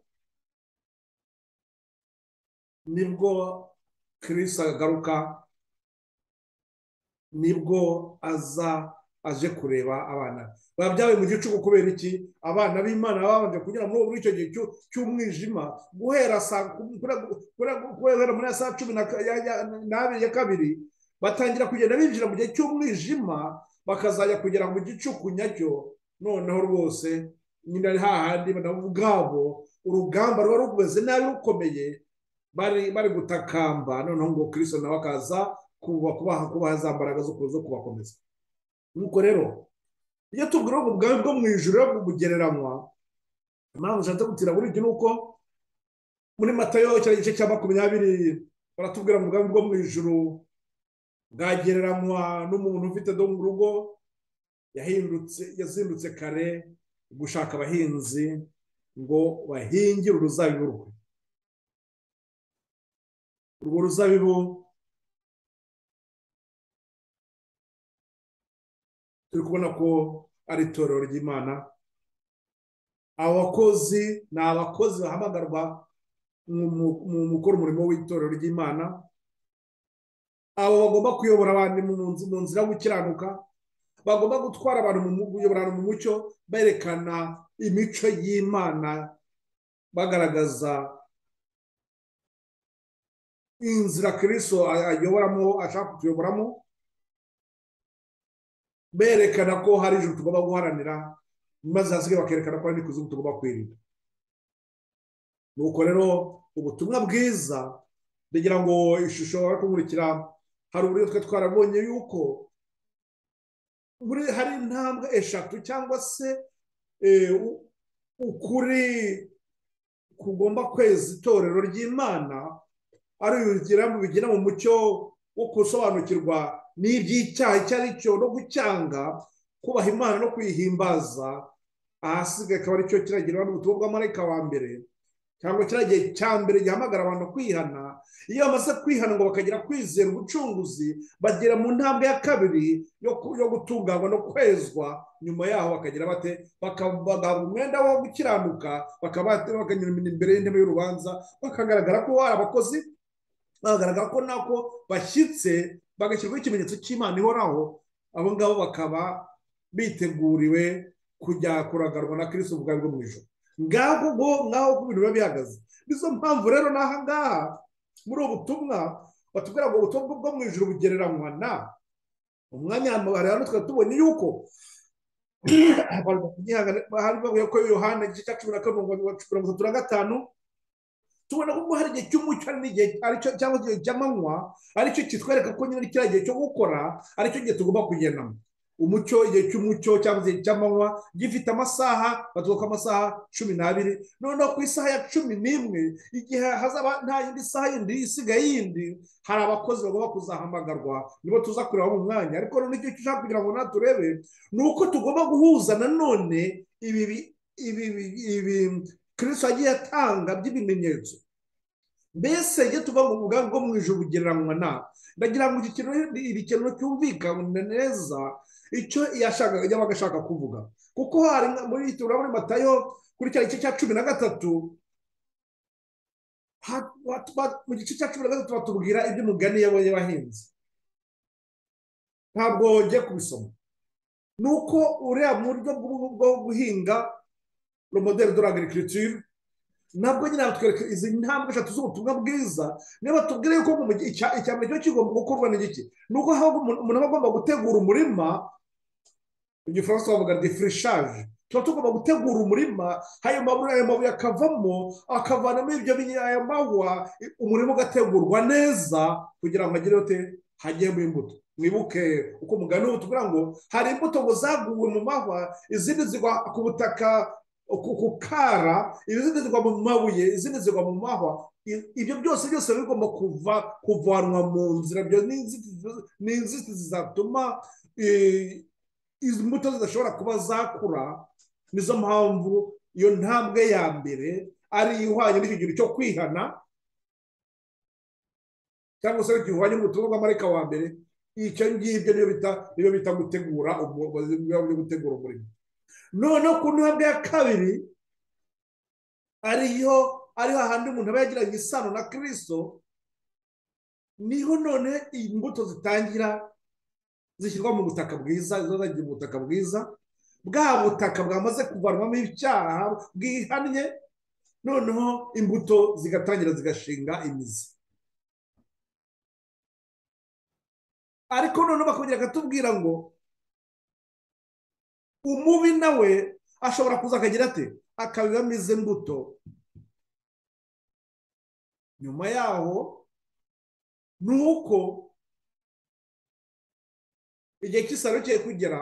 A: nibwo kirisi agaruka nibwo aza aje kureba abana babyawe mu gicuku kubera iki abana b'imana babanje kugira muri icyo gihe cy'umwijima guhera muri saa cumi n'abiri ya kabiri batangira kugenda binjira mu gihe cy'umwijima bakazajya kugera mu gicuku nyacyo noneho rwose nyine ari hahandi nabo ubwabo urugamba ruba rumeze nabi rukomeye bari gutakamba noneho ngo kirisi nawe akaza kubaha za mbaraga zo kubakomeza nuko rero iyo tubwira ngo ubwami bwo mu ijoro bugereranywa impamvu ushatse gutira muri ibyo ni uko muri matayo cya gice cya makumyabiri baratubwira ngo ubwami bwo mu ijoro bwagereranywa n'umuntu ufite do mu rugo yazindutse kare gushaka abahinzi ngo bahingire uruzabibu rwe urwo ruzabibu turi kubona ko ari itorero ry'imana abo bakozi ni abakozi bahamagarwa mu gukora umurimo w'itorero ry'imana abo bagomba kuyobora abantu mu nzira yo gukiranuka bagomba gutwara abantu mu kuyobora mu mucyo berekana imico y'imana bagaragaza inzira kiriso ayoboramo ashaka kutuyoboramo berekana ko hari ijoro tugomba guharanira maze hasigaye bakerekana ko hari n'ikuzimu tugomba kwirinda nuko rero ubutumwa bwiza ndagira ngo ishusho bari kumurikira hari uburyo twe twarabonye yuko hari intambwe eshatu cyangwa se ukuri kugomba kweza itorero ry'imana ari bigera mu mucyo wo gusobanukirwa n'iby'icyaha icyo ari cyo no gucyanga kubaha imana no kwihimbaza ahasigaye akaba aricyo kiragirwa n'ubutumwa bw'amarayika wa mbere cyangwa kiriya gihe cya mbere gihamagara abantu kwihana iyo bamaze kwihana ngo bakagira kwizera ubucunguzi bagera mu ntambwe ya kabiri yo ku- yo gutunganywa no kwezwa nyuma yaho bakagira bate Baka- bagahabwa umwenda wo gukiranuka bakaba bakanyura imbere y'intebe y'urubanza bakagaragara ko hari abakozi bagaragara ko nako bashyitse bagashyirwaho ikimenyetso cy'imana ihoraho abo ngabo bakaba biteguriwe kujya kuragarwa na kirisito ubwawe bwo mu ijoro ngaho ubwo ngaho uko ibintu biba bihagaze nizo mpamvu rero n'aha ngaha muri ubu butumwa batubwira ngo ubutumwa bwo mu ijoro bugereranywa na umwanya hano rero tukaba tubonye yuko abantu bakugihangana hari bavuye ko yohana igice cya cumi na karindwi mirongo itatu na gatanu tubona ko hari igihe cy'umucyo hari n'igihe aricyo cyangwa igihe cy'amanywa aricyo kitwereka ko nyine kiriya gihe cyo gukora aricyo gihe tugomba kugendamo umucyo igihe cy'umucyo cyangwa igihe cy'amanywa gifite amasaha bavuga ko amasaha cumi n'abiri noneho ku isaha ya cumi n'imwe igihe hazaba nta yindi saha yindi isigaye yindi hari abakozi bagomba kuzahamagarwa nibo tuza kureba mu mwanya ariko noneho icyo ushaka kugira ngo natwe urebe ni uko tugomba guhuza nanone ibi bi- ibi bi- ibi kirisito yagiye atanga by'ibimenyetso mbese iyo tuva mu mugambi bwo mu ijoro bugereranywa na ndagira ngo iki kintu iri kintu cyumvikane neza icyo yashakaga yabaga ashaka kuvuga kuko hari nka- muri turabona muri matayo kuri cya gice cya cumi na gatatu ha- ba- ba- mu gice cya cumi na gatatu batubwira iby'umugani yabonye bahinzi ntabwo wongeye kubisoma ni uko uriya mu buryo bwo- bwo guhinga romoderi dore agirikiriture nabwo nyine batwereka izi ntambwe eshatu z'ubutumwa bwiza niyo batubwira yuko mu gihe- icya icya mbere kiba kigomba gukorwa ni iki ni uko aho umuntu umuntu aba agomba gutegura umurima mu gifaransa bavuga defurishaje tuba tugomba gutegura umurima ayo mabuye ayo mabuye akavamo akavanamo ibyo binya- aya mahwa umurima ugategurwa neza kugira ngo hagire hote hagiyemo imbuto mwibuke uko umugani utubwira ngo hari imbuto ngo zaguwe mu mahwa izindi zigwa ku butaka ku ku kara izindi zigwa mu mabuye izindi zigwa mu mahwa I- ibyo byose byose biba bigomba kuva kuvanwa mu nzira ibyo ni inzitizi- ni inzitizi zatuma eh, izi mbuto zidashobora kuba zakura nizo mpamvu iyo ntambwe ya mbere ari ihwanye n'icyo gihe cyo kwihana cyangwa se gihwanye n'ubutumwa bw'amareka wa mbere icyo ngibyo niyo bita niyo bita gutegura umurimo byo gutegura umurimo noneho ku ntambwe ya kabiri ariyo ari hahandi umuntu aba yagiranye isano na kirisito niho none imbuto zitangira zishyirwa mu butaka bwiza izo zagiye mu butaka bwiza bwa butaka bwamaze kuvanwamo icyaha bwihannye noneho imbuto zigatangira zigashinga imizi ariko noneho bakongera bakatubwira ngo umubi nawe ashobora kuza akagira ate akabibamo izi mbuto nyuma yaho ni uko igihe cy'isaro kigiye kugera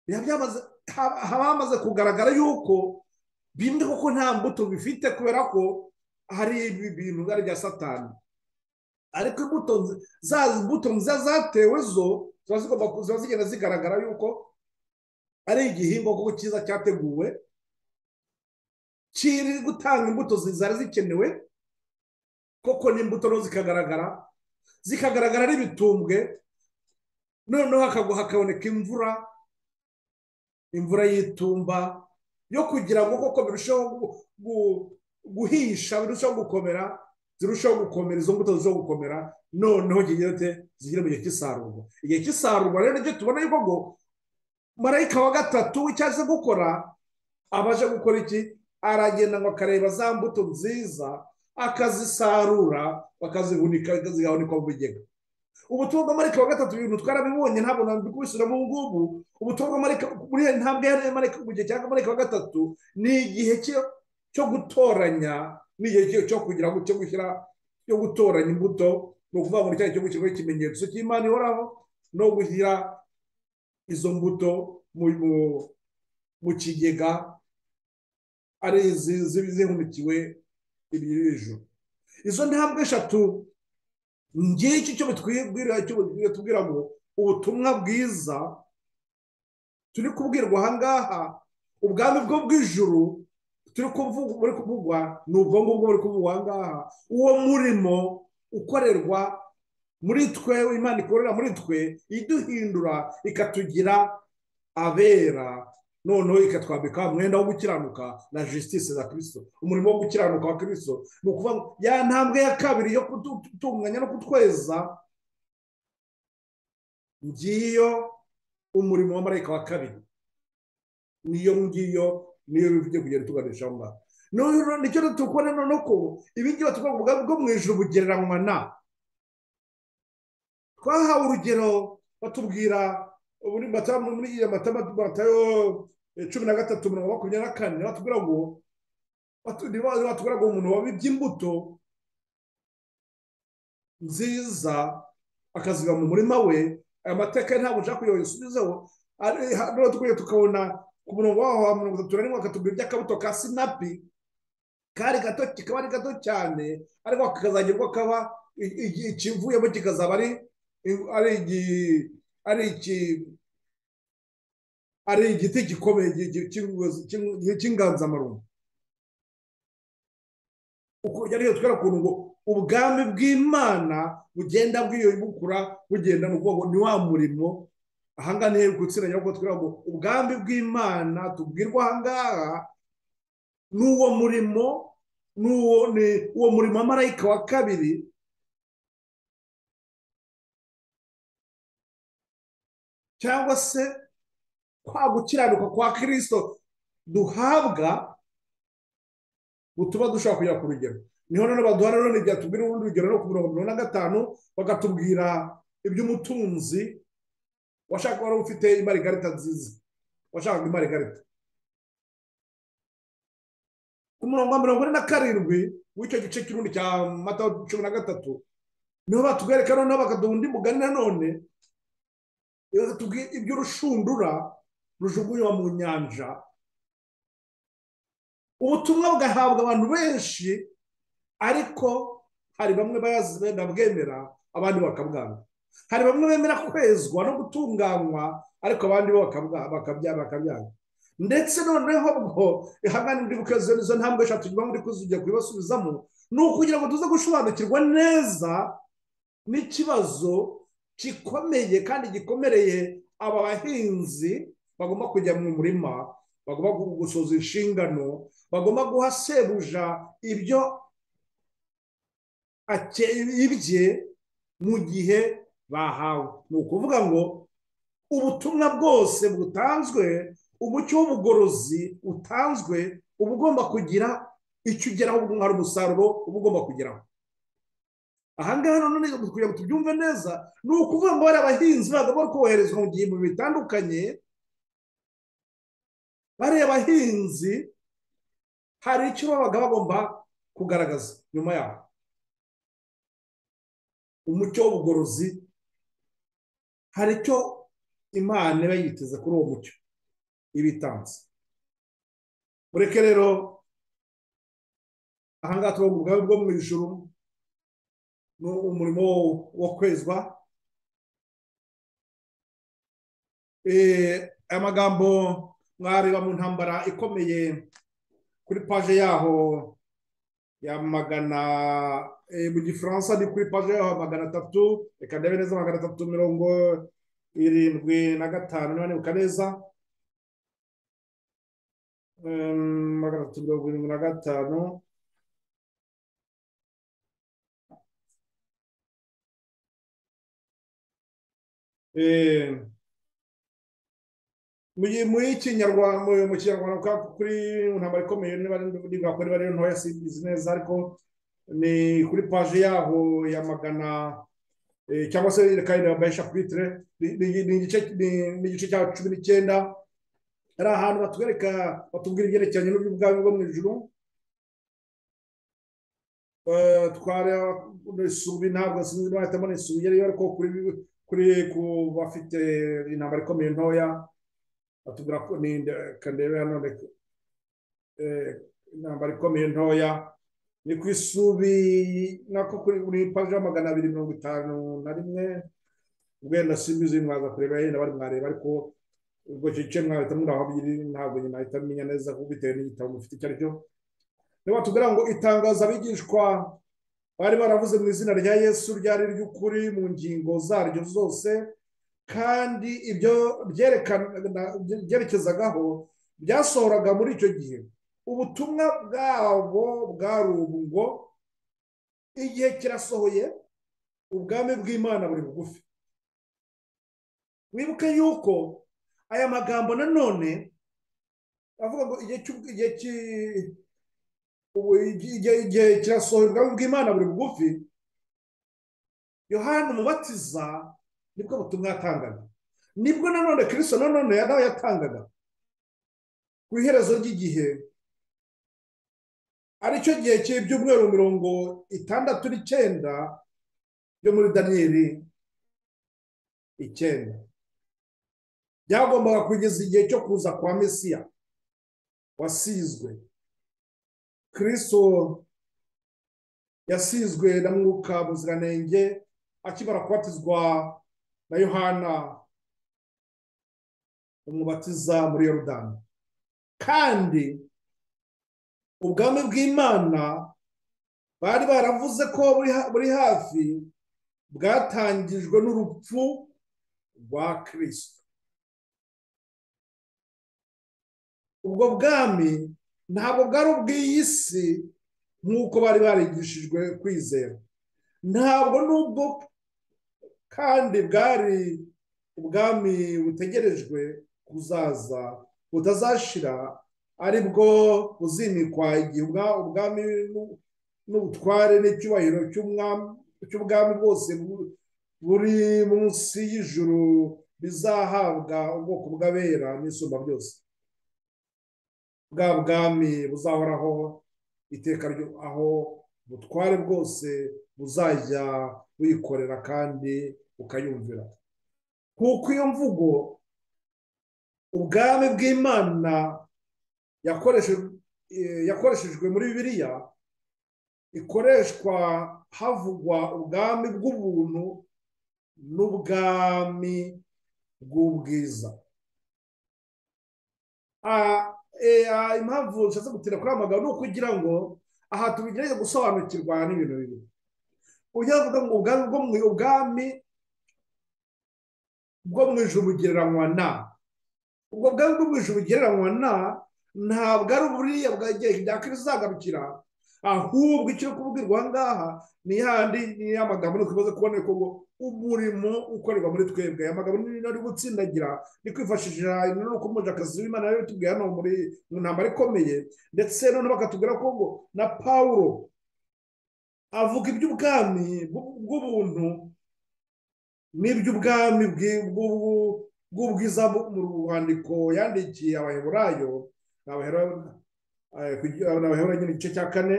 A: biba byamaze haba haba hamaze kugaragara yuko bimwe kuko nta mbuto bifite kubera ko hari ibi bintu byari bya satani ariko imbuto nzi- za mbuto nziza zatewe zo ziba zigomba ku- ziba zigenda zigaragara yuko ari igihingwa kuko cyiza cyateguwe kiri gutanga imbuto zi- zari zikenewe koko n'imbuto nazo zikagaragara zikagaragara n'ibitumbwe noneho hakagwa hakaboneka imvura imvura y'itumba yo kugira ngo koko birusheho gu- gu- guhisha birusheho gukomera zirusheho gukomera izo mbuto zirusheho gukomera noneho kigira ute zigere mu gihe cy'isarurwa igihe cy'isarurwa rero nicyo tubona yuko ngo marayika wa gatatu w'icyaje gukora abaje gukora iki aragenda ngo akareba za mbuto nziza akazisarura bakazihunika zigahunikwa mu bigega ubutumwa bw'amarayika wa gatatu ibintu twarabibonye ntabwo ntabwo kubisubiramo ubu ngubu ubutumwa bw'amarayika muri iyo ntambwe ya marayika mu gihe cya marayika wa gatatu ni igihe cyo- cyo gutoranya ni igihe cyo- cyo kugira ngo cyo gushyira cyo gutoranya imbuto ni ukuvuga ngo nicyayi cyo gushyirwaho ikimenyetso cy'imana ihoraho no gushyira izo mbuto mu mu- mu kigega ari izi ziba zihunikiwe ibirijuru izo ntambwe eshatu ngiki cyo bitwibwira cyo bitubwira ngo ubutumwa bwiza turi kubwirwa aha ngaha ubwami bwo bw'ijuru turi kuvuga muri kuvugwa ni ubwo ngubwo muri kuvugwa aha ngaha uwo murimo ukorerwa muri twe imana ikorera muri twe iduhindura ikatugira abera noneho ikatwambika umwenda wo gukiranuka na jisitisi za kirisito umurimo wo gukiranuka wa kirisito ni ukuvuga ya ntambwe ya kabiri yo kutunganya no kutweza ngiyo umurimo w'amarayika wa kabiri niyo ngiyo niyo bivuye kugenda tuganisha aho ngaho nicyo tukubona noneho ko ibingibi tugomba kuvuga bwo mu ijoro bugereranywa na twahawe urugero batubwira muri iya matayo cumi na gatatu mirongo makumyabiri na kane batubwira ngo batubwira ngo umuntu wabibye imbuto nziza akaziga mu murima we aya mateka ntabwo ushaka kugira ngo yisubizeho tukabona ku murongo waho wa mirongo itatu na rimwe bakatubwira iby'akabuto ka sinapi kari gato kikaba ari gato cyane ariko kakazagerwa kaba ikivuyemo kikazaba ari ari igiti gikomeye cy'inganzamarumbo ariyo twera ukuntu ngo ubwami bw'imana bugenda bwiyubukura bugenda mu bwoko ni wa murimo ahangaha ni hejuru gutsinda nyabwo twera ngo ubwami bw'imana tubwirwa ahangaha ni uwo murimo ni uwo murimo marayika wa kabiri cyangwa se kwa gukiranuka kwa kirisito duhabwa butuma dushobora kugera ku rugero niho noneho baduhana none byatubwira urundi rugero no ku mirongo mirongo na gatanu bakatubwira iby'umutunzi washaka wari ufite imarigarita nziza washakaga imarigarita ku murongo wa mirongo ine na karindwi w'icyo gice cy'urundi cya mata cumi na gatatu niho batwereka noneho bakaduha undi mugani nanone iby'urushundura rujugunywa mu nyanja ubutumwa bugahabwa abantu benshi ariko hari bamwe babwemera abandi bakabwanga hari bamwe bemera kwezwa no gutunganywa ariko abandi bo bakabyanga ndetse noneho bwo ihangane muri bukoze izo ntambwe eshatu nyuma muri kuzijya kubibasubizamo ni ukugira ngo tuze gusobanukirwa neza n'ikibazo gikomeye kandi gikomereye aba bahinzi bagomba kujya mu murima bagomba gusoza inshingano bagomba guha sebuja ibyo ibye mu gihe bahawe ni ukuvuga ngo ubutumwa bwose butanzwe umucyo w'ubugorozi utanzwe uba ugomba kugira icyo ugeraho hari umusaruro uba ugomba kugeraho ahangaha none kugira ngo tubyumve neza ni ukuvuga ngo bari abahinzi bagomba koherezwa mu gihembwe bitandukanye bariya bahinzi hari icyo babaga bagomba kugaragaza nyuma yabo umucyo w'ubugorozi hari icyo imana iba yiteze kuri uwo mucyo ibitanze ureke rero ahangaha tuba mu bwawe bwo mu ijuru ni umurimo wo kwezwa aya magambo mwareba mu ntambara ikomeye kuri paje yaho ya magana mu gifaransa ni kuri paje yaho magana atatu reka ndebe neza magana atatu mirongo irindwi na gatanu niba neza magana atatu mirongo irindwi na gatanu mu kinyarwanda mu kinyarwanda kuri ntambaro ikomeye niba ari ntoya sinzi neza ariko ni kuri paje yaho ya magana cyangwa se kandi babaye shapitire ni igice cya cumi n'icyenda hari ahantu batwereka batubwira ibyerekeranye n'ubwami bwo mu ijuru twari ntabwo sinzi nahitamo n'isubi yari ariko kuri kuri ku bafite intambara ikomeye ntoya batubwira ko ni kandebe hano intambara ikomeye ntoya ni ku isubi nako kuri buri paji magana abiri mirongo itanu na rimwe wenda simbizi mwaza kureba yenda bari mwareba ariko ubwo icyo gice mwahita murahabwira ntabwo nyina ahita amenya neza kuko bitewe n'igitabo mufite icyo ari cyo niba tugira ngo itangazo abigishwa bari baravuze mu izina rya yesu ryari ry'ukuri mu ngingo zaryo zose kandi ibyo byerekezagaho byasohoraga muri icyo gihe ubutumwa bwabo bwari ubu ngo igihe kirasohoye ubwami bw'imana buri bugufi wibuke yuko aya magambo nanone avuga ngo igihe kirasohoye ubwami bw'imana buri bugufi yohani umubatiza nibwo butumwa yatangaga nibwo nanone kirisito nanone yari yatangaga ku iherezo ry'igihe aricyo gihe cy'ibyumweru mirongo itandatu n'icyenda byo muri daniyeli icyenda byagombaga kugeza igihe cyo kuza kwa mesiya wasizwe kirisito yasizwe na mwuka muziranenge akibara kubatizwa na yohana umubatiza muri yorudani kandi ubwami bw'imana bari baravuze ko buri hafi bwatangijwe n'urupfu rwa kirisito ubwo bwami ntabwo bwari ubw'iyi si nk'uko bari barigishijwe kwizera ntabwo n'ubwo kandi bwari ubwami butegerejwe kuzaza butazashira ari bwo buzimikwa igihe ubwami n'ubutware n'icyubahiro cy'ubwami bwose buri munsi y'ijuru bizahabwa ubwoko bw'abera n'isumba byose bwa bwami buzahoraho iteka aho ubutware bwose buzajya buyikorera kandi bukayumvira kuko iyo mvugo ubwami bw'imana yakoreshejwe muri bibiliya ikoreshwa havugwa ubwami bw'ubuntu n'ubwami bw'ubwiza impamvu nshatse gutira kuri amagambo ni ukugira ngo aha tubigerageze gusobanukirwa n'ibintu bibiri ujya kuvuga ngo ubwami bwo mu ijoro bugereranywa na ubwo bwami bwo mu ijoro bugereranywa na ntabwo ari buriya bwageye bya kizagarukira ahubwo icyo kubwirwa aha ngaha ni yandi ni ya magambo ni ukibazo kubona ko ngo umurimo ukorerwa muri twebwe aya magambo ni ari gutsindagira ni kwifashisha inturuka umujakazi w'imana rero tubwira hano muri mu ntambaro ikomeye ndetse none bakatubwira ko ngo na paul avuga iby'ubwami bw'ubuntu n'iby'ubwami bw'ubwiza mu rwandiko yandikiye abaheburayo abaheburayo nyine igice cya kane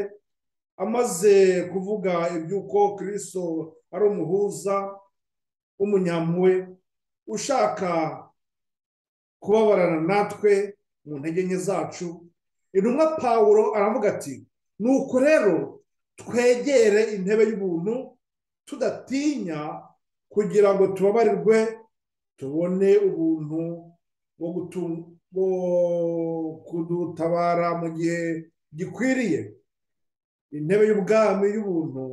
A: amaze kuvuga iby'uko kirisito ari umuhuza w'umunyampuwe ushaka kubabarana natwe mu ntege nke zacu intumwa paul aravuga ati nuko rero twegere intebe y'ubuntu tudatinya kugira ngo tubabarirwe tubone ubuntu bwo kudutabara mu gihe gikwiriye intebe y'ubwami y'ubuntu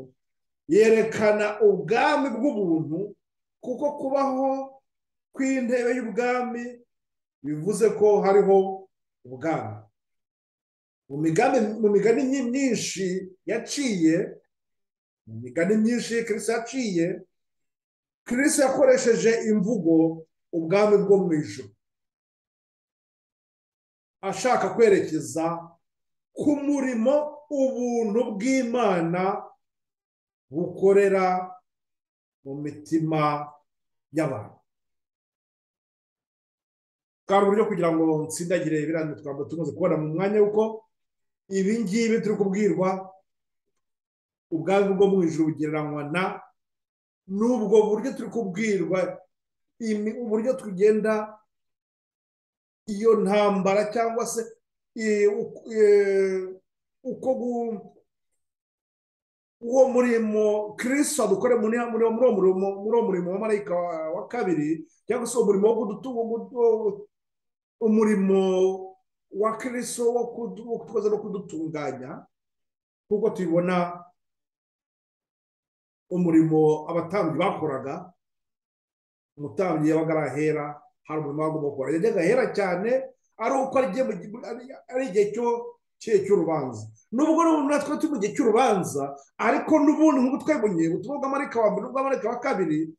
A: yerekana ubwami bw'ubuntu kuko kubaho kw'intebe y'ubwami bivuze ko hariho ubwami mu migani myinshi yaciye mu migani myinshi kirisita yaciye kirisita yakoresheje imvugo ubwami bwo mu ijoro ashaka kwerekeza ku murimo ubuntu bw'imana bukorera mu mitima y'abantu bwari uburyo kugira ngo nsindagire ibiranga twambo tumaze kubona mu mwanya w'uko ibi ngibi turi kubwirwa ubwami bwo mu ijoro bugereranywa na n'ubwo buryo turi kubwirwa uburyo tugenda iyo ntambara cyangwa se uko uwo murimo kirisito dukore muri uwo murimo wa marayika wa kabiri cyangwa se umurimo wo umurimo wa kiriso wo kudukoza no kudutunganya nk'uko tubibona umurimo abatambyi bakoraga umutambyi yabaga arahera hari umurimo wagomba gukora yajyaga ahera cyane ari uko ari igihe cyo cy'urubanza nubwo natwe turi mu gihe cy'urubanza ariko n'ubundi nk'ubu twebunye ubutumwa bw'amarika wa mbere n'ubw'amarika wa kabiri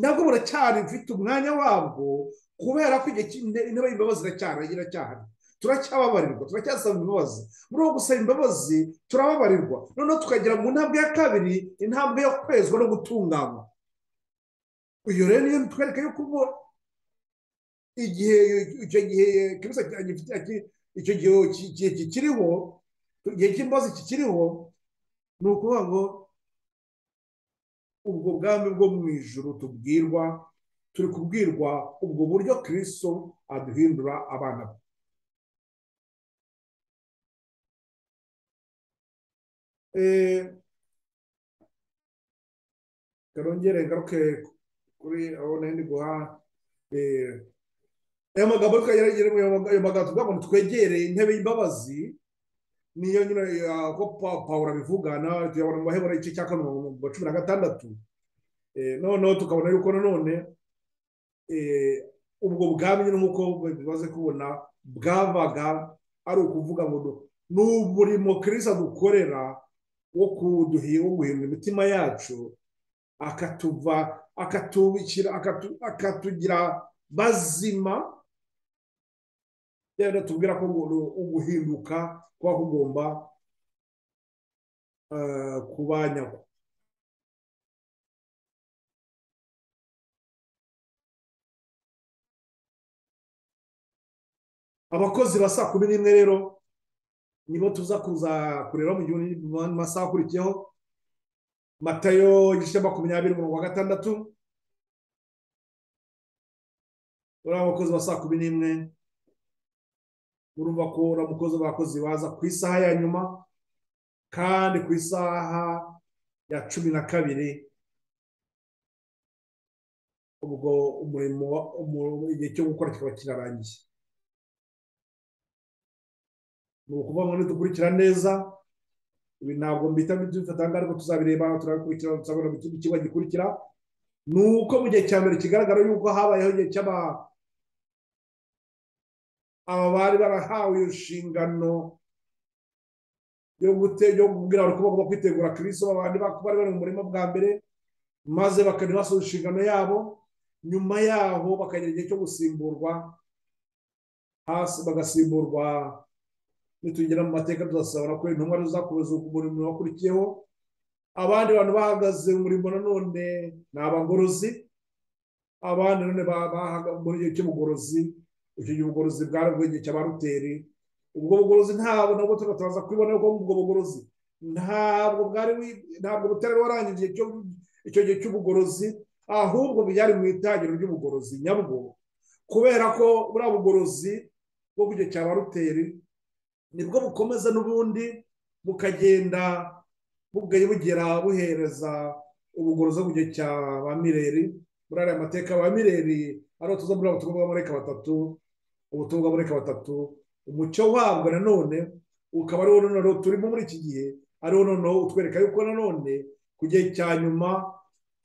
A: nabwo buracyari bufite umwanya wabwo kubera ko intebe y'imbabazi iracyahari iracyahari turacyababarirwa turacyasaba imbabazi muri uwo gusaba imbabazi turababarirwa noneho tukagera mu ntambwe ya kabiri intambwe yo kwezwa no gutunganywa iyo rero niyo bitwereka yuko ubu igihe icyo gihe kibisa icyo gihe kikiriho igihe cy'imbabazi kikiriho ni ukuvuga ngo ubwo bwami bwo mu ijoro tubwirwa turi kubwirwa ubwo buryo kiriso aduhindura abana be karongere ngaruke kuri abo nari ndi guha aya magambo ariko ayo magambo tuvuga ngo twegereye intebe y'imbabazi niyo nyine ko pawuro abivugana tuyabona mu bahebura igice cya kane mu cumi na gatandatu noneho tukabona yuko nanone ubwo bwami nyine nk'uko bimaze kubona bwabaga ari ukuvuga ngo ni umurimo kirisa dukorera wo guhindura imitima yacu akatuva akatubikira akatugira bazima rero tubwira ko uguhinduka kuba kugomba kuba nyako abakozi ba saa kumi n'imwe rero nibo tuza kuza kureba mu masaha akurikiyeho matayo igice makumyabiri umurongo wa gatandatu uriya abakozi ba saa kumi n'imwe urumva ko uriya mukozi w'abakozi baza ku isaha ya nyuma kandi ku isaha ya cumi na kabiri ubwo umurimo igihe cyo gukora kikaba kirarangiye ni ukuvuga ngo ntidukurikira neza ibi ntabwo mbita bitanga ariko tuzabireba turabikurikira tuzabona mu kindi kigo gikurikira ni uko mu gihe cya mbere kigaragara yuko habayeho igihe cy'aba aba bari barahawe inshingano yo kubwira abantu ko bagomba kwitegura kiriso abandi bari bari mu murima bwa mbere maze bakajya basoza inshingano yabo nyuma yaho bakagira igihe cyo gusimburwa hasi bagasimburwa nitugera mu mateka tuzasabana ko intumwa tuzakomeza umurimo wakurikiyeho abandi bantu bahagaze umurimo nanone ni abagorozi abandi none bahagaze muri icyo cy'ubugorozi icyo gihe ubugorozi bwari bw'igihe cya ba ruteri ubwo bugorozi ntabwo nabwo tugataza kubibona ko ubwo bugorozi ntabwo bwari ntabwo butari warangije icyo gihe cy'ubugorozi ahubwo byari mu itangiro ry'ubugorozi nyabwo kubera ko buriya bugorozi bwo ku gihe cya ba ruteri nibwo bukomeza n'ubundi bukagenda bugera buhereza ubugorozi mu gihe cya ba mireri muri ariya mateka ba mireri ariho tuza muri ubutumwa bw'amareka batatu ubutumwa bw'amareka batatu umucyo wabwo nanone ukaba ariwo noneho turimo muri iki gihe ariwo noneho utwereka yuko nanone ku gihe cya nyuma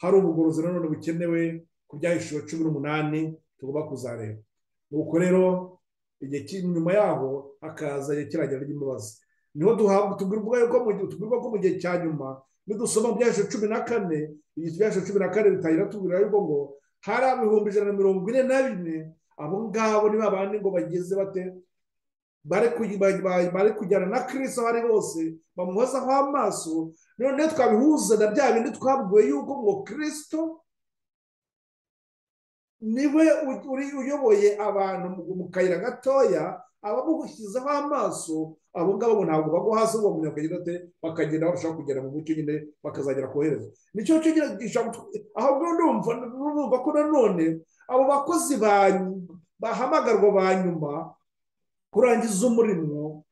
A: hari ubugorozi nanone bukenewe ku byahishijwe cumi n'umunani tugomba kuzareba nuko rero igihe cy'inyuma yaho hakaza kiragira ry'imbabazi niho tubwirwa yuko tubwirwa ko mu gihe cya nyuma nidusoma byaheshe cumi na kane igihe byaheshe cumi na kane bitangira tubwira yuko ngo hari ibihumbi ijana na mirongo ine na bine abo ngabo ni babandi ngo bageze bate bari kujyana na kirisito bari bose bamuhozaho amaso noneho twabihuza na bya bindi twabwiwe yuko ngo kirisito niwe uri uyoboye abantu mu kayira gatoya abamushyizeho amaso abo ngabo ntabwo bagwa hasi uwo muntu akagenda ate bakagenda barushaho kugera mu mucyo nyine bakazagera kohereza nicyo cyo ahubwo ndumva urumva ko nanone abo bakozi bahamagarwa ba nyuma kurangiza umurimo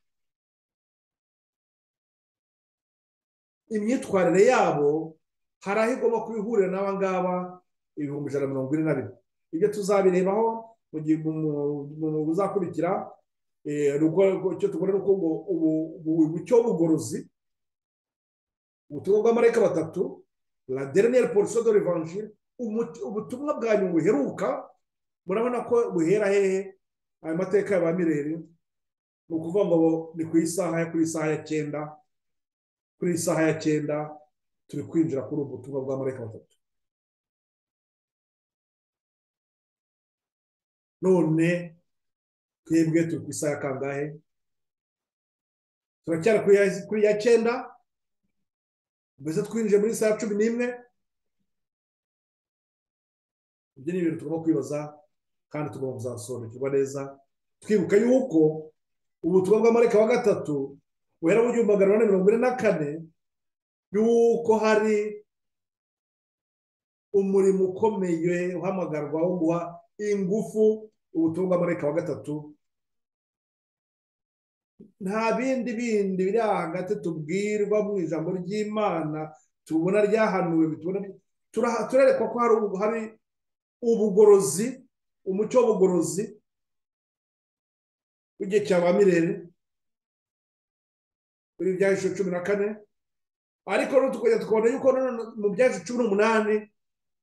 A: imyitwarire yabo hari aho igomba kubihurira n'aba ngaba ibihumbi ijana na mirongo ine na bine ibyo tuzabirebaho mu buzakurikira icyo tubona ni uko bucyo bugorozi ubutumwa bw'amareka batatu la dernière portion de revanche ubutumwa bwa nyuma buheruka murabona ko buhera hehe aya mateka ya ba mireri ni ukuvuga ngo ni ku isaha kuri isaha ya cyenda kuri isaha ya cyenda turi kwinjira kuri ubu butumwa bwa mareka batatu none twebwe turi ku isaha ya kangahe turacyari kuri ya cyenda mbese twinjiye muri saa cumi n'imwe ibyo ni ibintu tugomba kwibaza kandi tugomba kuzasobanukirwa neza twibuka yuko ubutumwa bw'amareka wa gatatu buhera mu gihumbi magana ane mirongo ine na kane yuko hari umurimo ukomeye uhamagarwa wo guha ingufu ubutumwa bw'amareka wa gatatu nta bindi bindi biri hagati tubwirwa mu ijambo ry'imana tubona ryahanuwe turerekwa ko hari ubugorozi umucyo w'ubugorozi w'igihe cya ba mirere muri ibyahishije cumi na kane ariko tukajya tukabona yuko mu byahishije cumi n'umunani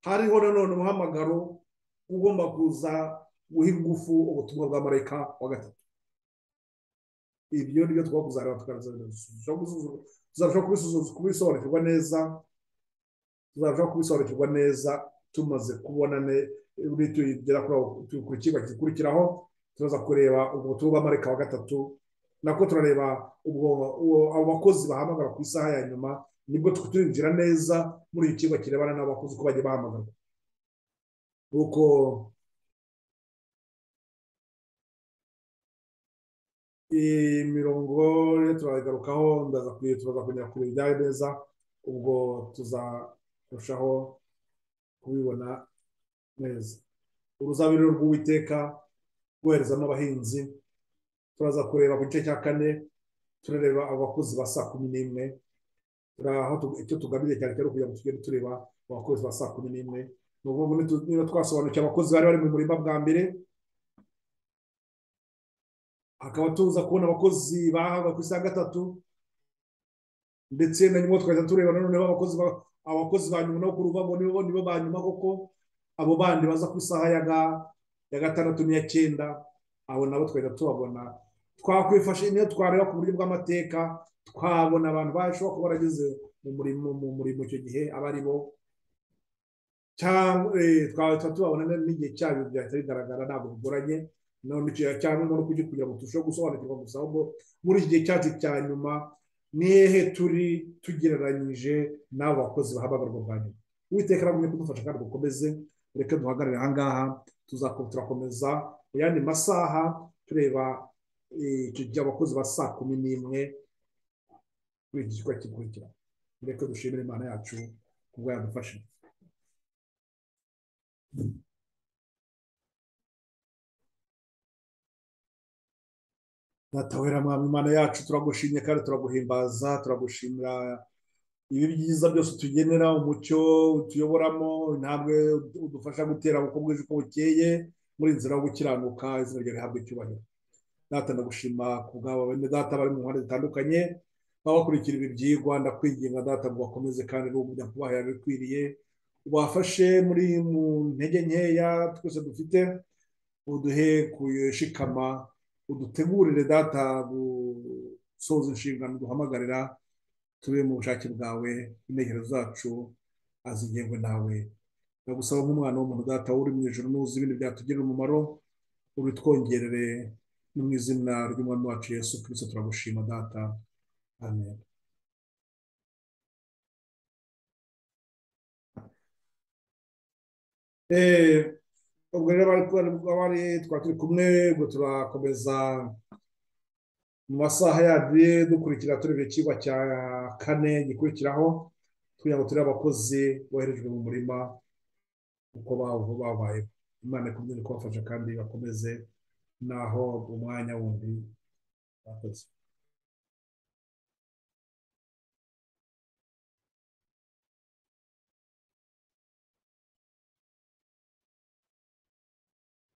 A: hariho nanone umuhamagaro ugomba kuza guha ingufu ubutumwa bwa marayika wa gatatu ibyo ni byo tugomba kuzareba tuzarushaho kubisobanukirwa neza tuzarushaho kubisobanukirwa neza tumaze kubona tugera ku kigo gikurikiraho turaza kureba ubutumwa bw'amareka wa gatatu nako turareba abo bakozi bahamagara ku isaha ya nyuma nibwo turinjira neza muri iki kigo kirebana n'abakozi uko bagiye bahamagarwa nuko imirongo turagarukaho ndaza kongera kureba ibyawe neza ubwo tuzarushaho kubibona neza uruzabiro rw'uwiteka rwoherezamo abahinzi turaza kureba ku gice cya kane turareba abakozi ba saa kumi n'imwe icyo tugamije cyane cyane kugira ngo tugende tureba abakozi ba saa kumi n'imwe ni ukuvuga niba twasobanukiwe abakozi bari bari mu murima bwa mbere hakaba tuza kubona abakozi bahabwa ku isaha gatatu ndetse na nyuma twahita tureba nanone abakozi abakozi ba nyuma no kuruvamo nibo nibo ba nyuma koko abo bandi baza ku isaha ya gatandatu n'iya cyenda abo nabo twahita tubabona twakwifashe niyo twareba ku buryo bw'amateka twabona abantu bashobora kuba barageze mu murimo mu murimo icyo gihe aba ari bo twahita tubabona n'igihe cyabyo byahita bigaragara ntabwo bigoranye none cyane no kujya kugira ngo turusheho gusobanukirwa gusa ahubwo muri iki gihe cyacu cya nyuma ni hehe turi tugereranyije n'abo bakozi bahabagarwa bwa nyuma uwiteka arabona kudufasha kandi dukomeze reka duhagarare ahangaha turakomeza mu yandi masaha tureba icyo gihe abakozi ba saa kumi n'imwe kuri iki gikorwa gikurikira reka dushimire imana yacu kuba yadufashije natawera mwami imana yacu turagushimye kandi turaguhimbaza turagushimira ibi byiza byose tugenera umucyo tuyoboramo intambwe udufasha gutera uko bwije uko bukeye muri nzira yo gukiranuka izina ryawe rihabwa icyubahiro data ndagushima ku bwabo bene data bari mu mpande zitandukanye babakurikira ibi byigwa ndakwinginga data ngo bakomeze kandi n'ubujya kubahera bikwiriye ubafashe muri mu ntege nkeya twese dufite uduhe kushikama udutegurire data gusoza inshingano duhamagarira tube mu bushake bwawe intekerezo zacu azigengwe nawe ndagusaba nk'umwana w'umuntu data uri mu ijoro n'uzi ibintu byatugirira umumaro ubitwongerere no mu izina ry'umwami wacu yesu kirisito turagushima data amen eh ubwo rero abari twari turi kumwe ubwo turakomeza mu masaha yandi dukurikira tureba ikigo cya kane gikurikiraho kugira ngo turebe abakozi boherejwe mu murima uko babaye imana ikomeze kubafasha kandi bakomeze naho umwanya wundi bakoze